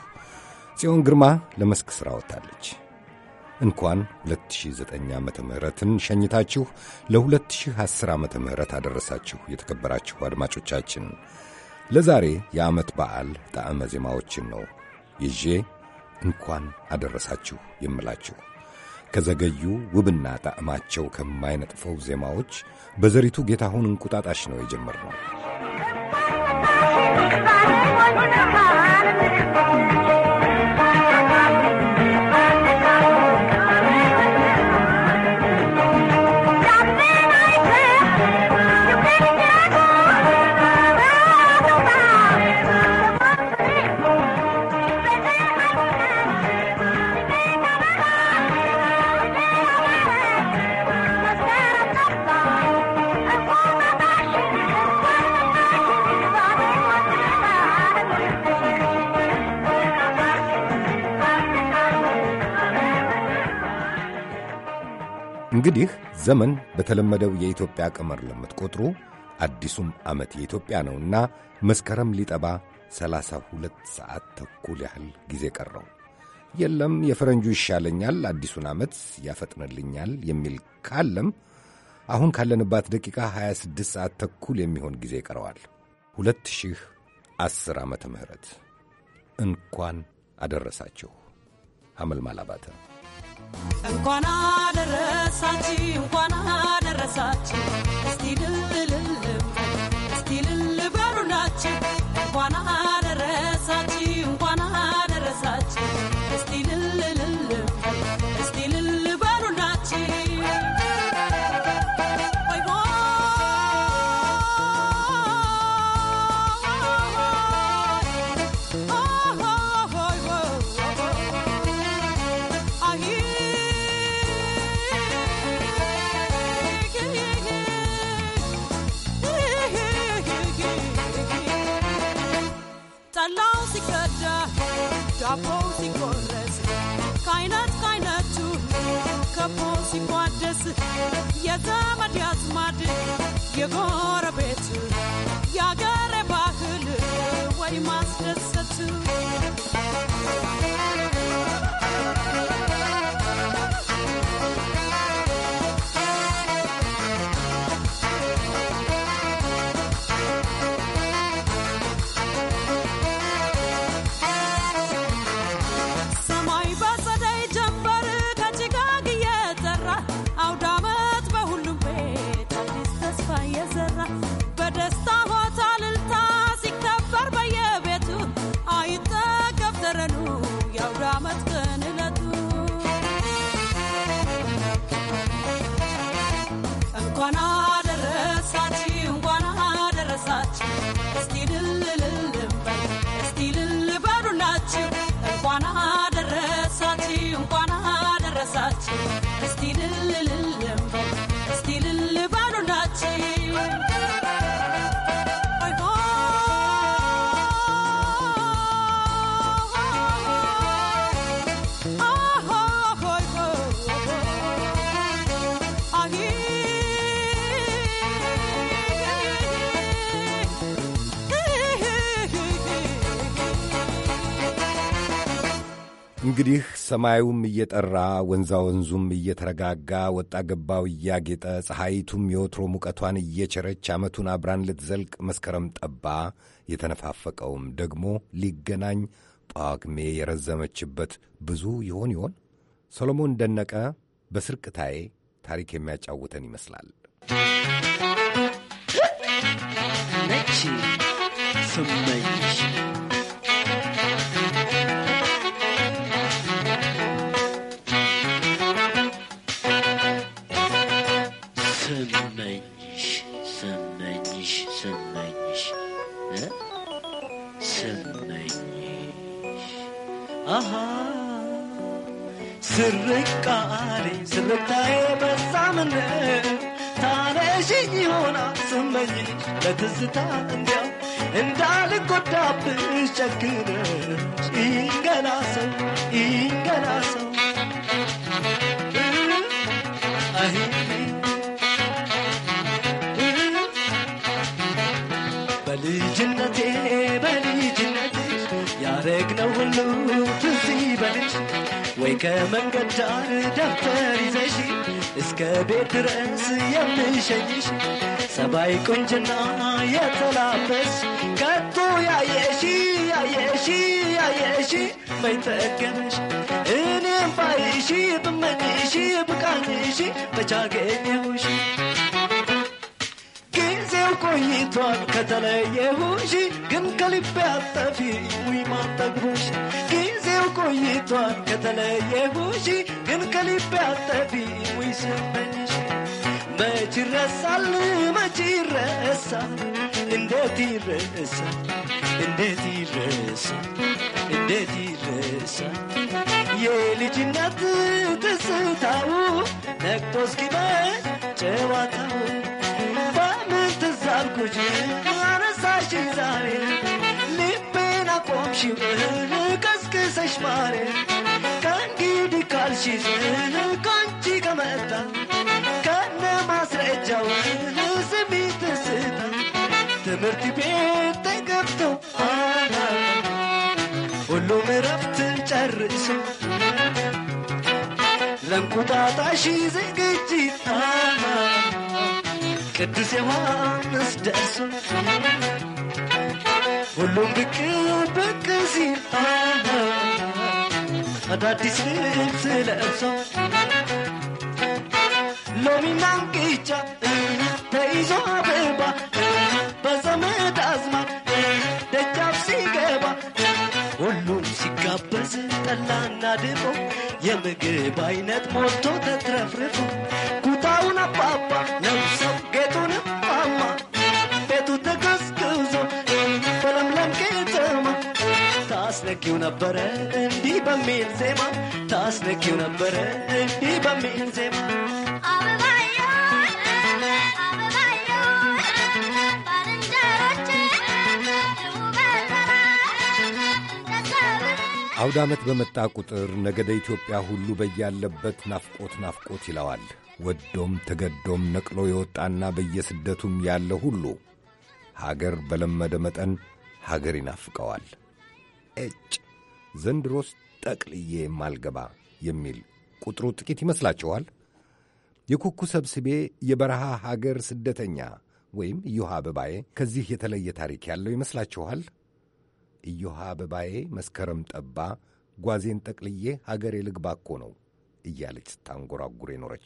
ጽዮን ግርማ ለመስክ ሥራ ወጥታለች። እንኳን 2009 ዓመተ ምህረትን ሸኝታችሁ ለ2010 ዓመተ ምህረት አደረሳችሁ። የተከበራችሁ አድማጮቻችን ለዛሬ የዓመት በዓል ጣዕመ ዜማዎችን ነው ይዤ እንኳን አደረሳችሁ የምላችሁ ከዘገዩ ውብና ጣዕማቸው ከማይነጥፈው ዜማዎች በዘሪቱ ጌታሁን እንቁጣጣሽ ነው የጀመርነው። እንግዲህ ዘመን በተለመደው የኢትዮጵያ ቀመር ለምትቆጥሩ አዲሱም ዓመት የኢትዮጵያ ነውና መስከረም ሊጠባ ሰላሳ ሁለት ሰዓት ተኩል ያህል ጊዜ ቀረው። የለም የፈረንጁ ይሻለኛል፣ አዲሱን ዓመት ያፈጥንልኛል የሚል ካለም አሁን ካለንባት ደቂቃ 26 ሰዓት ተኩል የሚሆን ጊዜ ይቀረዋል። 2010 ዓመተ ምህረት እንኳን አደረሳችሁ። ሐመልማል አባተ እንኳን አደረሳችሁ እንኳን አደረሳችሁ። እስቲ ልልልል እስቲ ልል በሉላችሁ እንኳን አደረሳችሁ እንኳን አደረሳችሁ። እስቲ ልልልል እስቲ ልል በሉላችሁ ወይ ጠላው ሲቀዳ ዳቦው ሲቆረስ ከአይነት ከአይነቱ ከቦ ሲቋደስ የዘመድ ያዝማድ የጎረቤት የአገሬ ባህል ወይ ማስደሰት ሰማይ በጸደይ ጀንበር ከጭጋግ እየዘራ አውደ ዓመት በሁሉም ቤት አዲስ ተስፋ እየዘራ በደስታ ሆታ እልልታ ሲከበር በየቤቱ አይጠገብ ተረኑ የአውደ ዓመት ቀን ዕለቱ እንኳን አደረሳችሁ እንኳን አደረሳችሁ እስቲ ልልልልም በል እስቲ ልል በሉላችሁ እንኳን አደረሳችሁ እንኳን አደረሳችሁ እስቲ ልልልልም በል እስቲ ልል በሉላችሁ ሆይ ሆይ እንግዲህ ሰማዩም እየጠራ ወንዛ ወንዙም እየተረጋጋ ወጣ ገባው እያጌጠ ፀሐይቱም የወትሮ ሙቀቷን እየቸረች ዓመቱን አብራን ልትዘልቅ መስከረም ጠባ። የተነፋፈቀውም ደግሞ ሊገናኝ ጳጉሜ የረዘመችበት ብዙ ይሆን ይሆን? ሰሎሞን ደነቀ በስርቅታዬ ታሪክ የሚያጫውተን ይመስላል። ነች ስመኝሽ ስመኝሽ ስመኝሽ ስመኝሽ እ ስመኝሽ አሃ ስርቃሬ ስርታዬ በዛ ምን ታነሽኝ ይሆናል ስመኝሽ ለትዝታ እንዲያው እንዳልጎዳብሽ ጨክነሽ ይንገላ ሰው ይንገላ ሰው አይ በልጅነቴ በልጅነቴ ያረግነው ሁሉ ትዝ ይበልሽ ወይ ከመንገድ ዳር ደብተር ይዘሽ እስከ ቤት ድረስ የምሸኝሽ ሰባይ ቁንጅና የተላበስ ከቶ ያየሺ ያየሺ ያየሺ በይጠገበሽ እኔም ባይሺ ብመኝሺ ብቃኝሺ በቻገኘሁሽ ጊዜው ቆይቷል ከተለየሁሽ ግን ከልቤ አጠፊ ውይ ማጠግቦሽ ጊዜው ቆይቷል ከተለየሁሽ ግን ከልቤ አጠፊ ውይ ስመኝሽ መች ይረሳል መች ይረሳል እንዴት ይረሳል እንዴት ይረሳል እንዴት ይረሳል የልጅነት ትዝታው ነቅቶ እስኪመሽ ጨዋታው በምን ትዝ አልኩሽ አነሳሽ ዛሬ ልቤን አቆምሽው ቀስቅሰሽ ማሬ ከእንግዲህ ካልሽሽ ከአንቺ ከመጣ ከነ ማስረጃው ስሚ ትስታ ትምህርት ቤት ተገብቶ ሁሉም እረፍትን ጨርሶ ለእንቁጣጣሽ ዝግጅት ቅዱስ ዮሐንስ ደርሶ ሁሉም ብቅ ብቅ ሲል አዳዲስ ልብስ ለብሶ ሎሚና እንቅጫ ተይዞ አበባ በዘመድ አዝማድ ደጃፍ ሲገባ ሁሉም ሲጋበዝ ጠላና ድፎ የምግብ አይነት ሞልቶ ተትረፍርፎ ኩታውን አባባ ለብሰው ጌጡን ማማ ቤቱ ተገዝግዞ በለምለም ከተማ ታስነኪው ነበረ እንዲህ በሚል ዜማ ታስነኪው ነበረ እንዲህ በሚል ዜማ አውደ ዓመት በመጣ ቁጥር ነገደ ኢትዮጵያ ሁሉ በያለበት ናፍቆት ናፍቆት ይለዋል። ወዶም ተገዶም ነቅሎ የወጣና በየስደቱም ያለ ሁሉ ሀገር በለመደ መጠን ሀገር ይናፍቀዋል። እጭ ዘንድሮስ ጠቅልዬ የማልገባ የሚል ቁጥሩ ጥቂት ይመስላችኋል? የኩኩ ሰብስቤ የበረሃ ሀገር ስደተኛ ወይም ኢዮሃ አበባዬ ከዚህ የተለየ ታሪክ ያለው ይመስላችኋል? ኢዮሃ አበባዬ መስከረም ጠባ ጓዜን ጠቅልዬ ሀገሬ ልግባ እኮ ነው እያለች ስታንጎራጉር የኖረች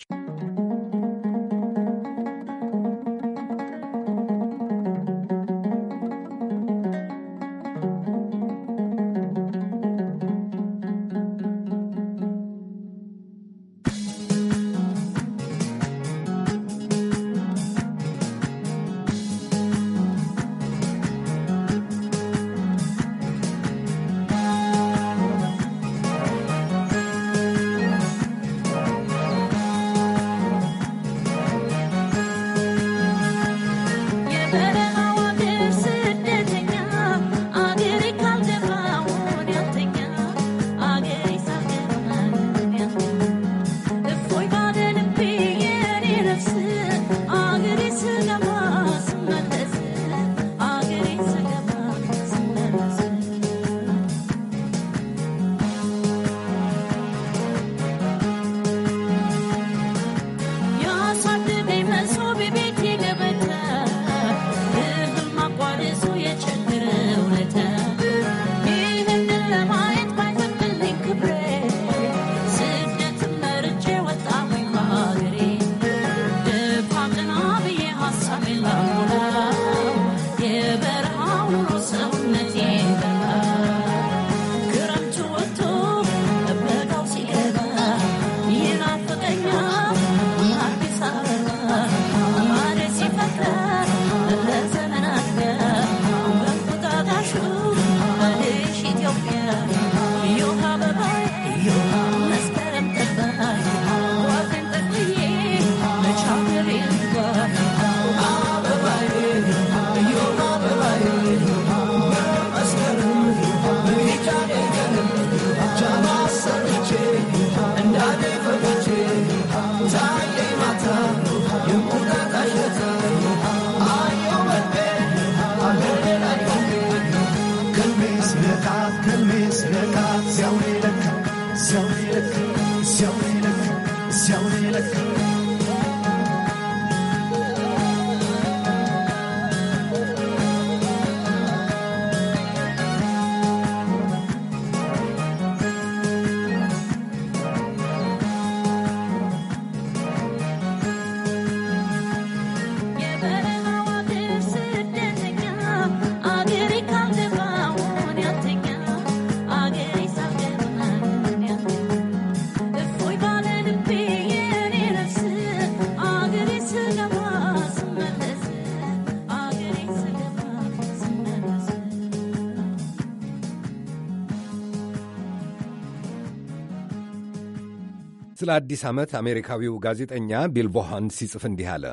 ስለ አዲስ ዓመት አሜሪካዊው ጋዜጠኛ ቢል ቦሃን ሲጽፍ እንዲህ አለ።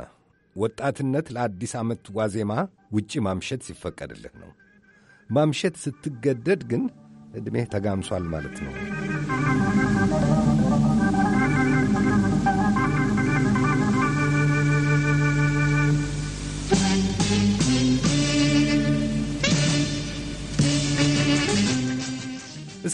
ወጣትነት ለአዲስ ዓመት ዋዜማ ውጪ ማምሸት ሲፈቀድልህ ነው። ማምሸት ስትገደድ ግን ዕድሜህ ተጋምሷል ማለት ነው።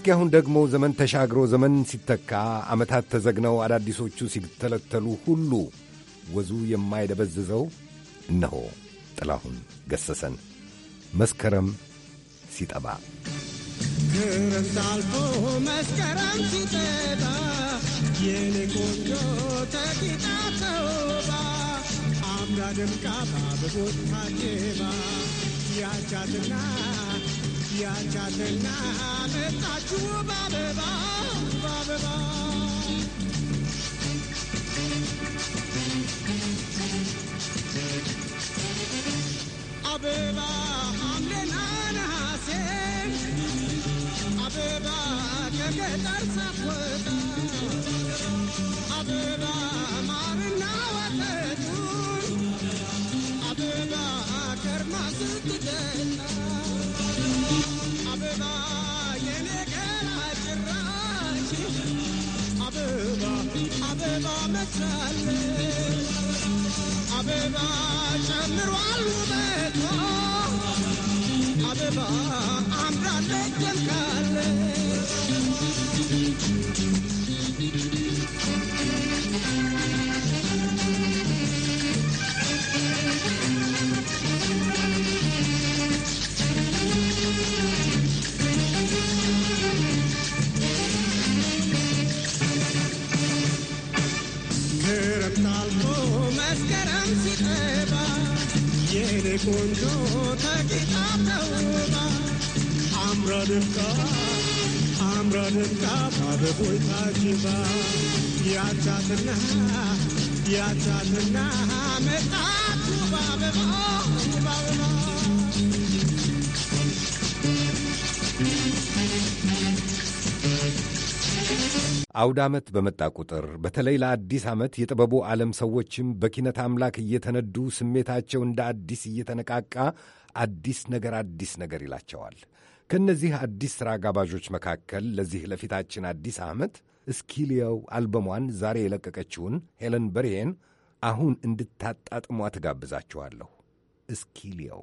እስኪ አሁን ደግሞ ዘመን ተሻግሮ ዘመን ሲተካ ዓመታት ተዘግነው አዳዲሶቹ ሲተለተሉ ሁሉ ወዙ የማይደበዝዘው እነሆ ጥላሁን ገሰሰን መስከረም ሲጠባ ክረምት አልፎ መስከረም ሲጠባ የኔ ቆንጆ ተቂጣ ተውባ አምራ ደምቃ በአበቦች ታጅባ ያቻትና ያቻትና መጣችሁ በአበባ በአበባ አበባ ሐምሌና ነሐሴ አበባ ከገጠር ሳትወጣ አበባ ማርና ወተቱ አበባ ከርማ ስትጠጣ አበባ የኔ ገላ ጭራሽ አበባ አበባ መስላለች አበባ ጨምሯል ውበቷ አበባ አምራለች ደምቃለች ክረምት አልፎ መስከረም ሲጠባ የኔ ቆንጆ ተጊጣ ተውባ አምራ ደምቃ አምራ ደምቃ በአበቦች ታጅባ ያቻትና ያቻትና መጣች በአበባ በአበባ አውደ ዓመት በመጣ ቁጥር በተለይ ለአዲስ ዓመት የጥበቡ ዓለም ሰዎችም በኪነት አምላክ እየተነዱ ስሜታቸው እንደ አዲስ እየተነቃቃ አዲስ ነገር አዲስ ነገር ይላቸዋል። ከእነዚህ አዲስ ሥራ ጋባዦች መካከል ለዚህ ለፊታችን አዲስ ዓመት እስኪልየው አልበሟን ዛሬ የለቀቀችውን ሄለን በርሄን አሁን እንድታጣጥሟ ትጋብዛችኋለሁ። እስኪልየው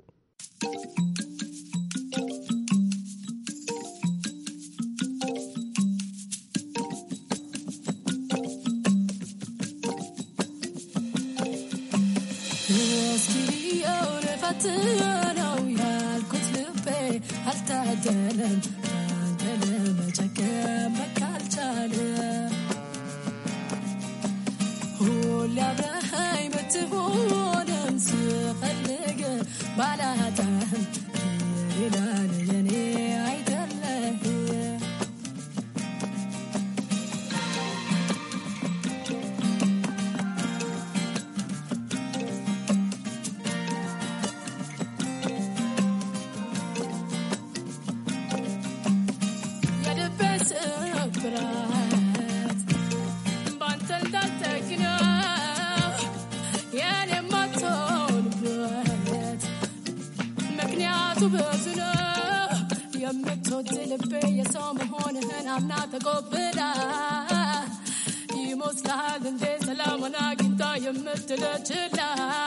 እስኪልየውን ፈትነው ያልኩት ልቤ አልታደለም አንተ ለመጨከም በቃ አልቻለም ሁሌ አብረኸኝ ብትሆንም ስፈልግ ባላጣህም የሌላ የኔ አይደለህም የልቤ ስብራት ባንተ እንዳልተግነው የኔ የማትሆንበት ምክንያቱ ብዙ ነው። የምትወድ ልቤ የሰው መሆንህን አምና ተቆብላ ይመስልሃል እንዴ ሰላሙን አግኝታ የምትለችላ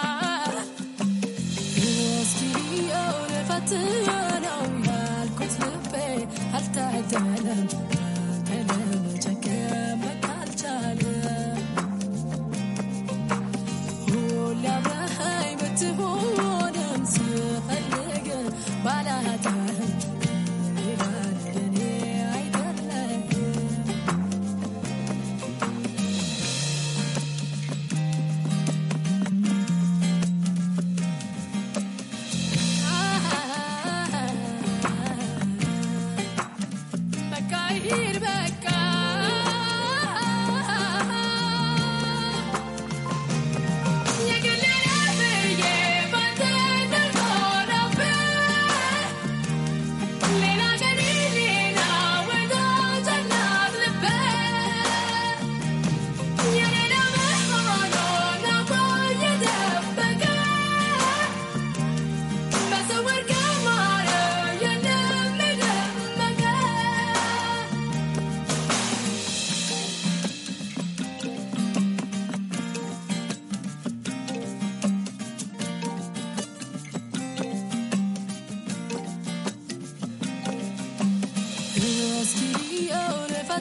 እስኪልየውን ፈትነው ያልኩት ልቤ አልታደለም አንተ ለመጨከም በቃ አልቻለም ሁሌ አብረኸኝ ብትሆንም ስፈልግ ባላጣህም ሌላ ለኔ አይደለህም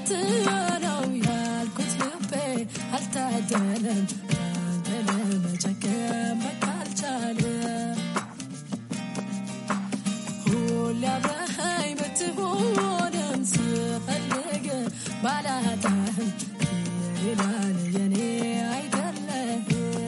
ሞት ነው ያልኩት ልቤ አልታደለም አንተ ለመጨከም በቃ አልቻለም ሁሌ አብረኸኝ ብትሆንም ስፈልግ ባላጣህም ይላል የኔ አይደለህም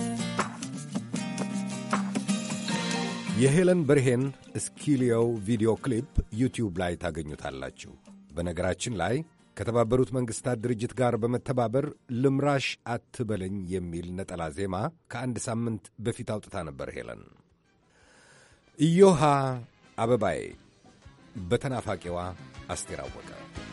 የሄለን በርሄን ስኪሊዮ ቪዲዮ ክሊፕ ዩቲዩብ ላይ ታገኙታላችሁ። በነገራችን ላይ ከተባበሩት መንግሥታት ድርጅት ጋር በመተባበር ልምራሽ አትበለኝ የሚል ነጠላ ዜማ ከአንድ ሳምንት በፊት አውጥታ ነበር ሄለን። ኢዮሃ አበባዬ በተናፋቂዋ አስቴር አወቀ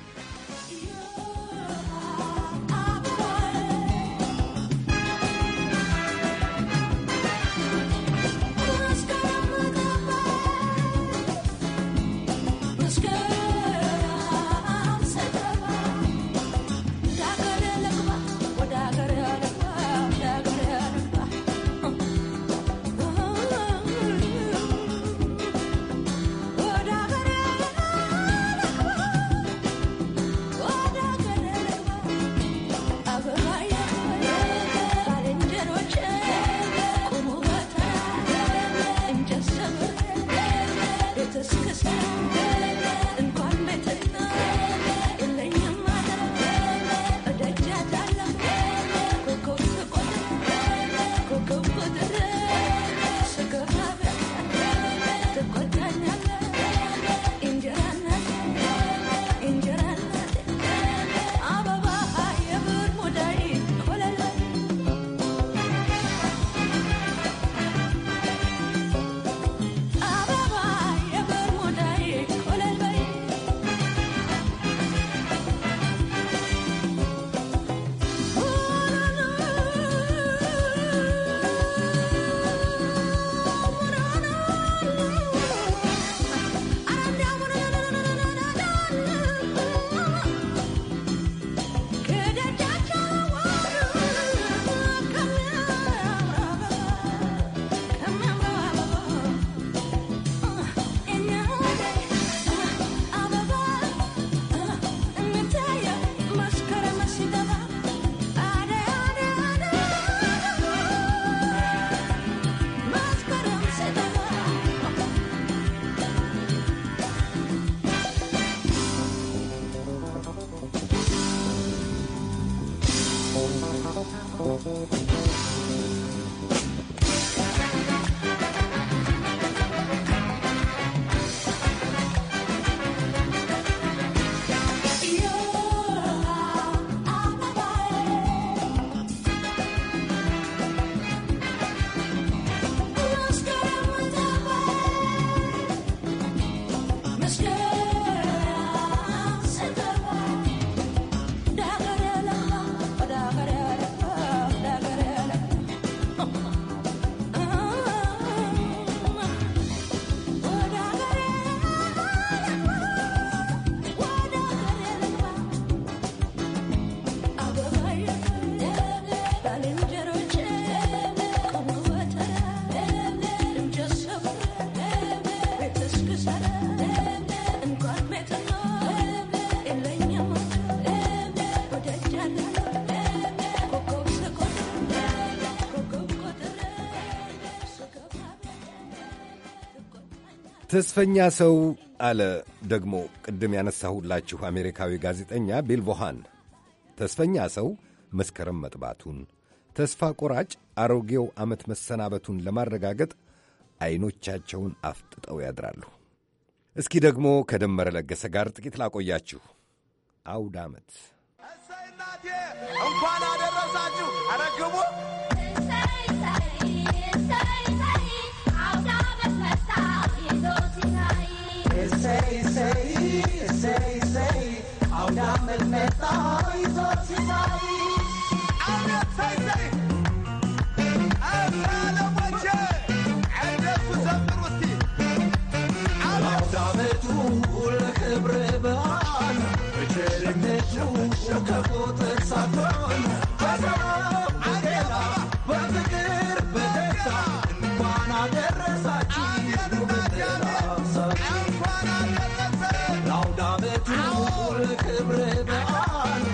ተስፈኛ ሰው አለ ደግሞ ቅድም ያነሳሁላችሁ አሜሪካዊ ጋዜጠኛ ቢል ቮሃን። ተስፈኛ ሰው መስከረም መጥባቱን፣ ተስፋ ቆራጭ አሮጌው ዓመት መሰናበቱን ለማረጋገጥ ዐይኖቻቸውን አፍጥጠው ያድራሉ። እስኪ ደግሞ ከደመረ ለገሰ ጋር ጥቂት ላቆያችሁ። አውደ ዓመት እንኳን አደረሳችሁ አረግቡ ክብረ በዓል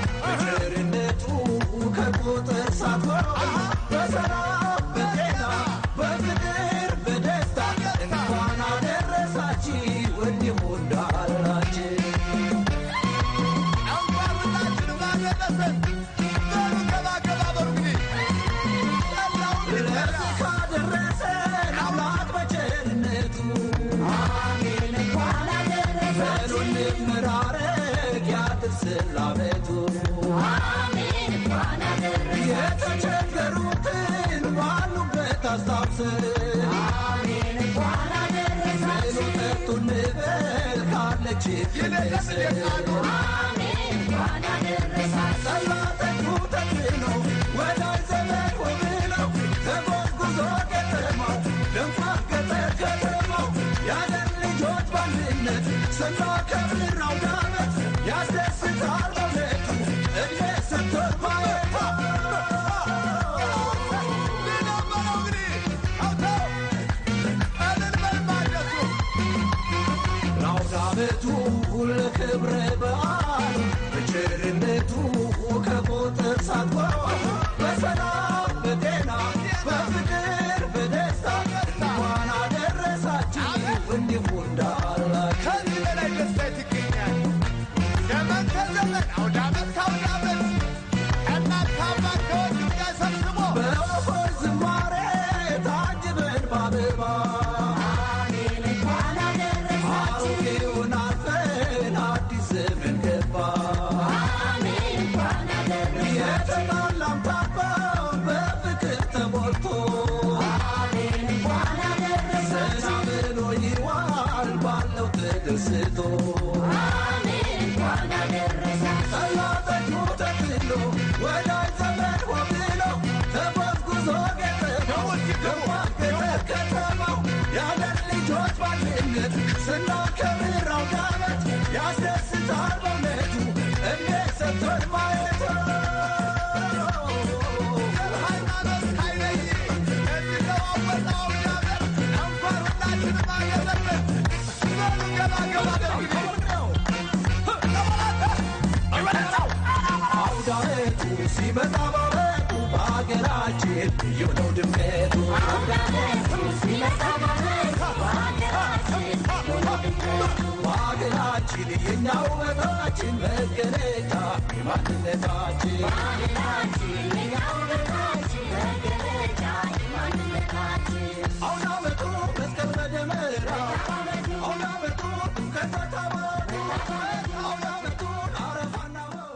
ለዓመቱ የተቸገሩትን ባሉበት አስታውሰን ብሉ ጠጡ እንበል ካለች ጠላጠቁ ተክኖ ወዳጅ ዘመድ ሆብለው ተጓጉዞ ከተማው ደንፋር ገጠር ከተማው ያለን ልጆች በአንድነት ስናከብር አውደ ዓመት ያስደስታል በእውነቱ እድሜ ሰጥቶን ማየት ለአውደ ዓመቱ ለክብረ በዓል በቸርነቱ ከቁጥር ሳትቆር በሰላም በጤና በፍቅር በደስታ እንኳን አደረሳችሁ እንዲሁ እንዳላችሁ ከዚህ በላይ ደስታ የት ይገኛል? ዘመን ከዘመን አውደ ዓመት ከአውደ ዓመት እናት ከአባት ከወንድም ጋር ሰብስቦ በወፎች ዝማሬ ታጅበን በአበባ አሮጌውን አልፈን አዲስ ዘመን ገባ የተጣላም ታባ በፍቅር ተሞልቶ ዘና ብሎ ይዋል ባለው ተደስቶ ጠላጠቁ ተክሎ ወዳጅ ዘመድ ሆብሎ ተጓጉዞ ገጠመው ደማቅ ገጠር ከተማው ያለን ልጆች ባንድነት ስናከብር አውደ ዓመት ያስደስታል በእውነቱ እንዴት ሰጥቶን ማየት ሃይማኖት ሳይለይ እንዲለዋወጥ አውደ ዓመት እንኳን ሁላችንም አደረሰን። በሉ ገባ ገባ አውደ ዓመቱ ሲመጣ በዓመቱ በሀገራችን ልዩ ነው ድምቀቱ በሀገራችን የኛ ውበታችን መገለጫ የማንነታችን አውደ ዓመቱ መስቀል መደመራ አውደ ዓመቱ ጥምቀት ታቦት አውደ ዓመቱ አረፋና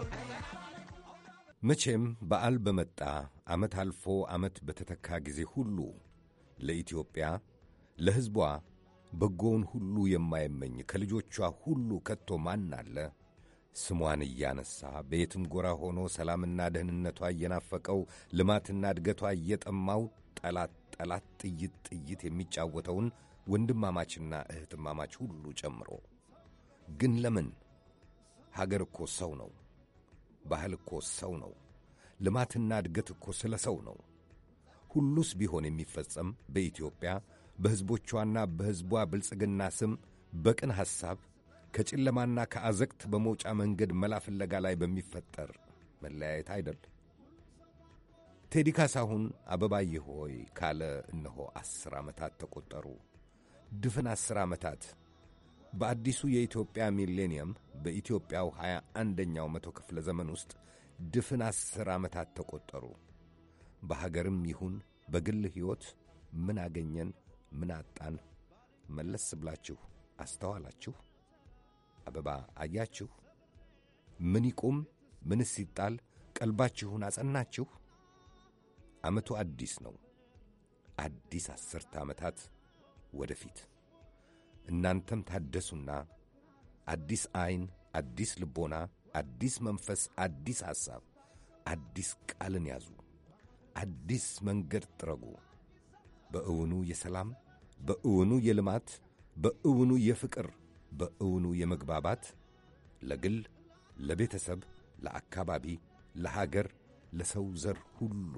መቼም በዓል በመጣ ዓመት አልፎ ዓመት በተተካ ጊዜ ሁሉ ለኢትዮጵያ ለሕዝቧ በጎውን ሁሉ የማይመኝ ከልጆቿ ሁሉ ከቶ ማን አለ? ስሟን እያነሳ በየትም ጎራ ሆኖ ሰላምና ደህንነቷ እየናፈቀው ልማትና እድገቷ እየጠማው ጠላት ጠላት ጥይት ጥይት የሚጫወተውን ወንድማማችና እህትማማች ሁሉ ጨምሮ ግን ለምን? ሀገር እኮ ሰው ነው። ባህል እኮ ሰው ነው። ልማትና እድገት እኮ ስለ ሰው ነው። ሁሉስ ቢሆን የሚፈጸም በኢትዮጵያ በሕዝቦቿና በሕዝቧ ብልጽግና ስም በቅን ሐሳብ ከጨለማና ከአዘቅት በመውጫ መንገድ መላ ፍለጋ ላይ በሚፈጠር መለያየት አይደል? ቴዲ ካሳሁን አበባዬ ሆይ ካለ እነሆ ዐሥር ዓመታት ተቈጠሩ። ድፍን ዐሥር ዓመታት በአዲሱ የኢትዮጵያ ሚሌኒየም በኢትዮጵያው ሀያ አንደኛው መቶ ክፍለ ዘመን ውስጥ ድፍን ዐሥር ዓመታት ተቈጠሩ። በሀገርም ይሁን በግል ሕይወት ምን አገኘን፣ ምን አጣን? መለስ ብላችሁ አስተዋላችሁ? አበባ አያችሁ? ምን ይቁም፣ ምንስ ይጣል? ቀልባችሁን አጸናችሁ? ዓመቱ አዲስ ነው። አዲስ ዐሥርተ ዓመታት ወደፊት እናንተም ታደሱና አዲስ ዐይን፣ አዲስ ልቦና፣ አዲስ መንፈስ፣ አዲስ ሐሳብ፣ አዲስ ቃልን ያዙ። አዲስ መንገድ ጥረጉ። በእውኑ የሰላም በእውኑ የልማት በእውኑ የፍቅር በእውኑ የመግባባት ለግል ለቤተሰብ፣ ለአካባቢ፣ ለሀገር፣ ለሰው ዘር ሁሉ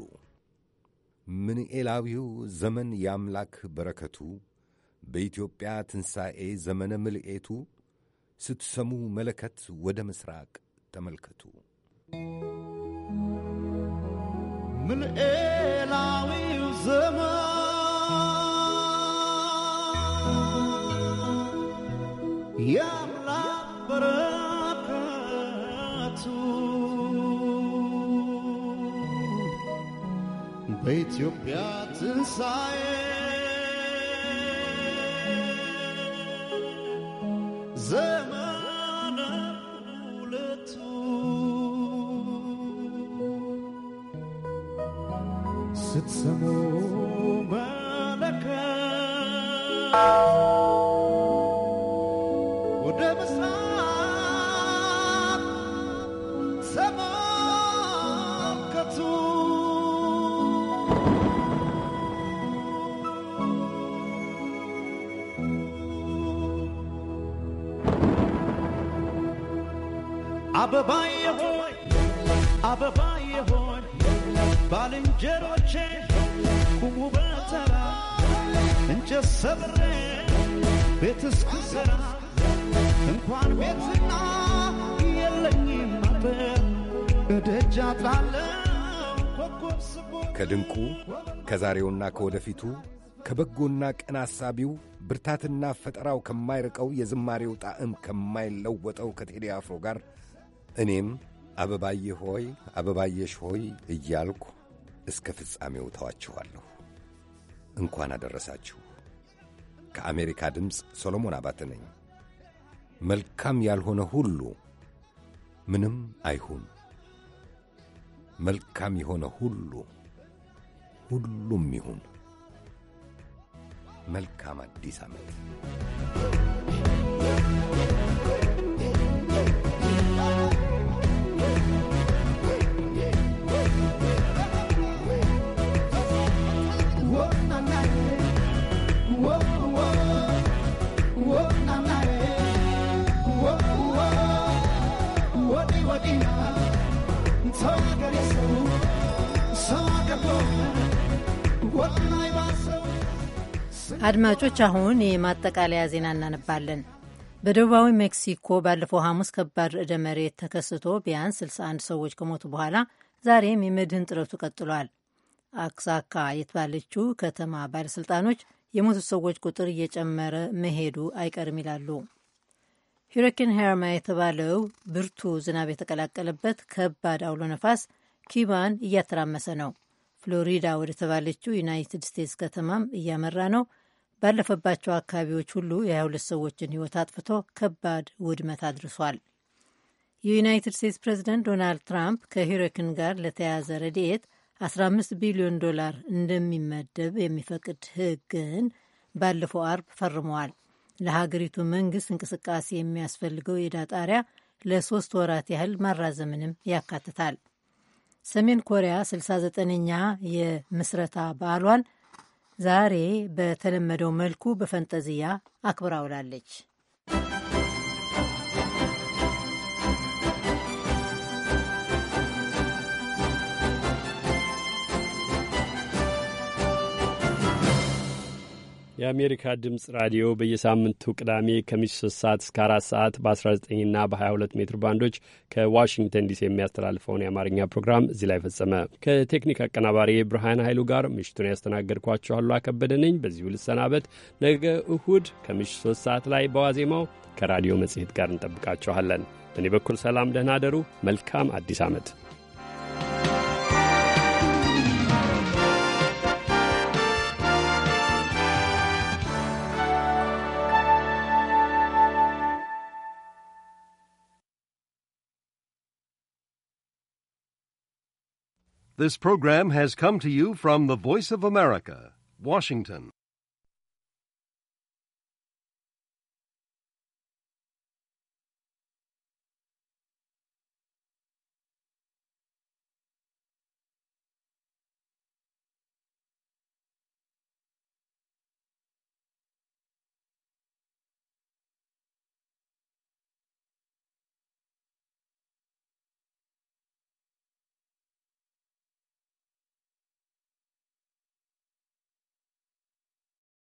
ምንኤላዊው ዘመን የአምላክ በረከቱ በኢትዮጵያ ትንሣኤ ዘመነ ምልኤቱ ስትሰሙ መለከት ወደ ምሥራቅ ተመልከቱ። ምንኤላዊው ዘመን የአምላክ በረከቱ በኢትዮጵያ ትንሣኤ ዘመነ ሁለቱ ስትሰሙ መለከት ወደ ምስራቅ ተመልከቱ አበባዬ ሆይ አበባዬ ሆይ ባልንጀሮቼ ቁሙ በተራ እንጨት ሰብሬ ቤት እስክሰራ እንኳን ቤትና የለኝም አጥር እደጃ ጣለው ኮከብ ስቦ ከድንቁ ከዛሬውና ከወደፊቱ ከበጎና ቀን አሳቢው ብርታትና ፈጠራው ከማይርቀው የዝማሬው ጣዕም ከማይለወጠው ከቴዲ አፍሮ ጋር እኔም አበባዬ ሆይ አበባየሽ ሆይ እያልኩ እስከ ፍጻሜው ተዋችኋለሁ። እንኳን አደረሳችሁ። ከአሜሪካ ድምፅ ሶሎሞን አባተ ነኝ። መልካም ያልሆነ ሁሉ ምንም አይሁን፣ መልካም የሆነ ሁሉ ሁሉም ይሁን። መልካም አዲስ ዓመት። አድማጮች አሁን የማጠቃለያ ዜና እናነባለን። በደቡባዊ ሜክሲኮ ባለፈው ሐሙስ ከባድ ርዕደ መሬት ተከስቶ ቢያንስ 61 ሰዎች ከሞቱ በኋላ ዛሬም የመድህን ጥረቱ ቀጥሏል። አክሳካ የተባለችው ከተማ ባለሥልጣኖች የሞቱት ሰዎች ቁጥር እየጨመረ መሄዱ አይቀርም ይላሉ። ሂሪኬን ሄርማ የተባለው ብርቱ ዝናብ የተቀላቀለበት ከባድ አውሎ ነፋስ ኪባን እያተራመሰ ነው። ፍሎሪዳ ወደ ተባለችው ዩናይትድ ስቴትስ ከተማም እያመራ ነው። ባለፈባቸው አካባቢዎች ሁሉ የ22 ሰዎችን ሕይወት አጥፍቶ ከባድ ውድመት አድርሷል። የዩናይትድ ስቴትስ ፕሬዚደንት ዶናልድ ትራምፕ ከሂሪኬን ጋር ለተያያዘ ረድኤት 15 ቢሊዮን ዶላር እንደሚመደብ የሚፈቅድ ሕግን ባለፈው አርብ ፈርመዋል። ለሀገሪቱ መንግስት እንቅስቃሴ የሚያስፈልገው የዕዳ ጣሪያ ለሶስት ወራት ያህል ማራዘምንም ያካትታል። ሰሜን ኮሪያ 69ኛ የምስረታ በዓሏን ዛሬ በተለመደው መልኩ በፈንጠዝያ አክብራ ውላለች። የአሜሪካ ድምፅ ራዲዮ በየሳምንቱ ቅዳሜ ከምሽቱ 3 ሰዓት እስከ 4 ሰዓት በ19ና በ22 ሜትር ባንዶች ከዋሽንግተን ዲሲ የሚያስተላልፈውን የአማርኛ ፕሮግራም እዚህ ላይ ፈጸመ። ከቴክኒክ አቀናባሪ ብርሃን ኃይሉ ጋር ምሽቱን ያስተናገድኳችሁ አሉ አከበደ ነኝ። በዚሁ ልሰናበት። ነገ እሁድ ከምሽቱ 3 ሰዓት ላይ በዋዜማው ከራዲዮ መጽሔት ጋር እንጠብቃችኋለን። በእኔ በኩል ሰላም፣ ደህና አደሩ። መልካም አዲስ ዓመት። This program has come to you from the Voice of America, Washington.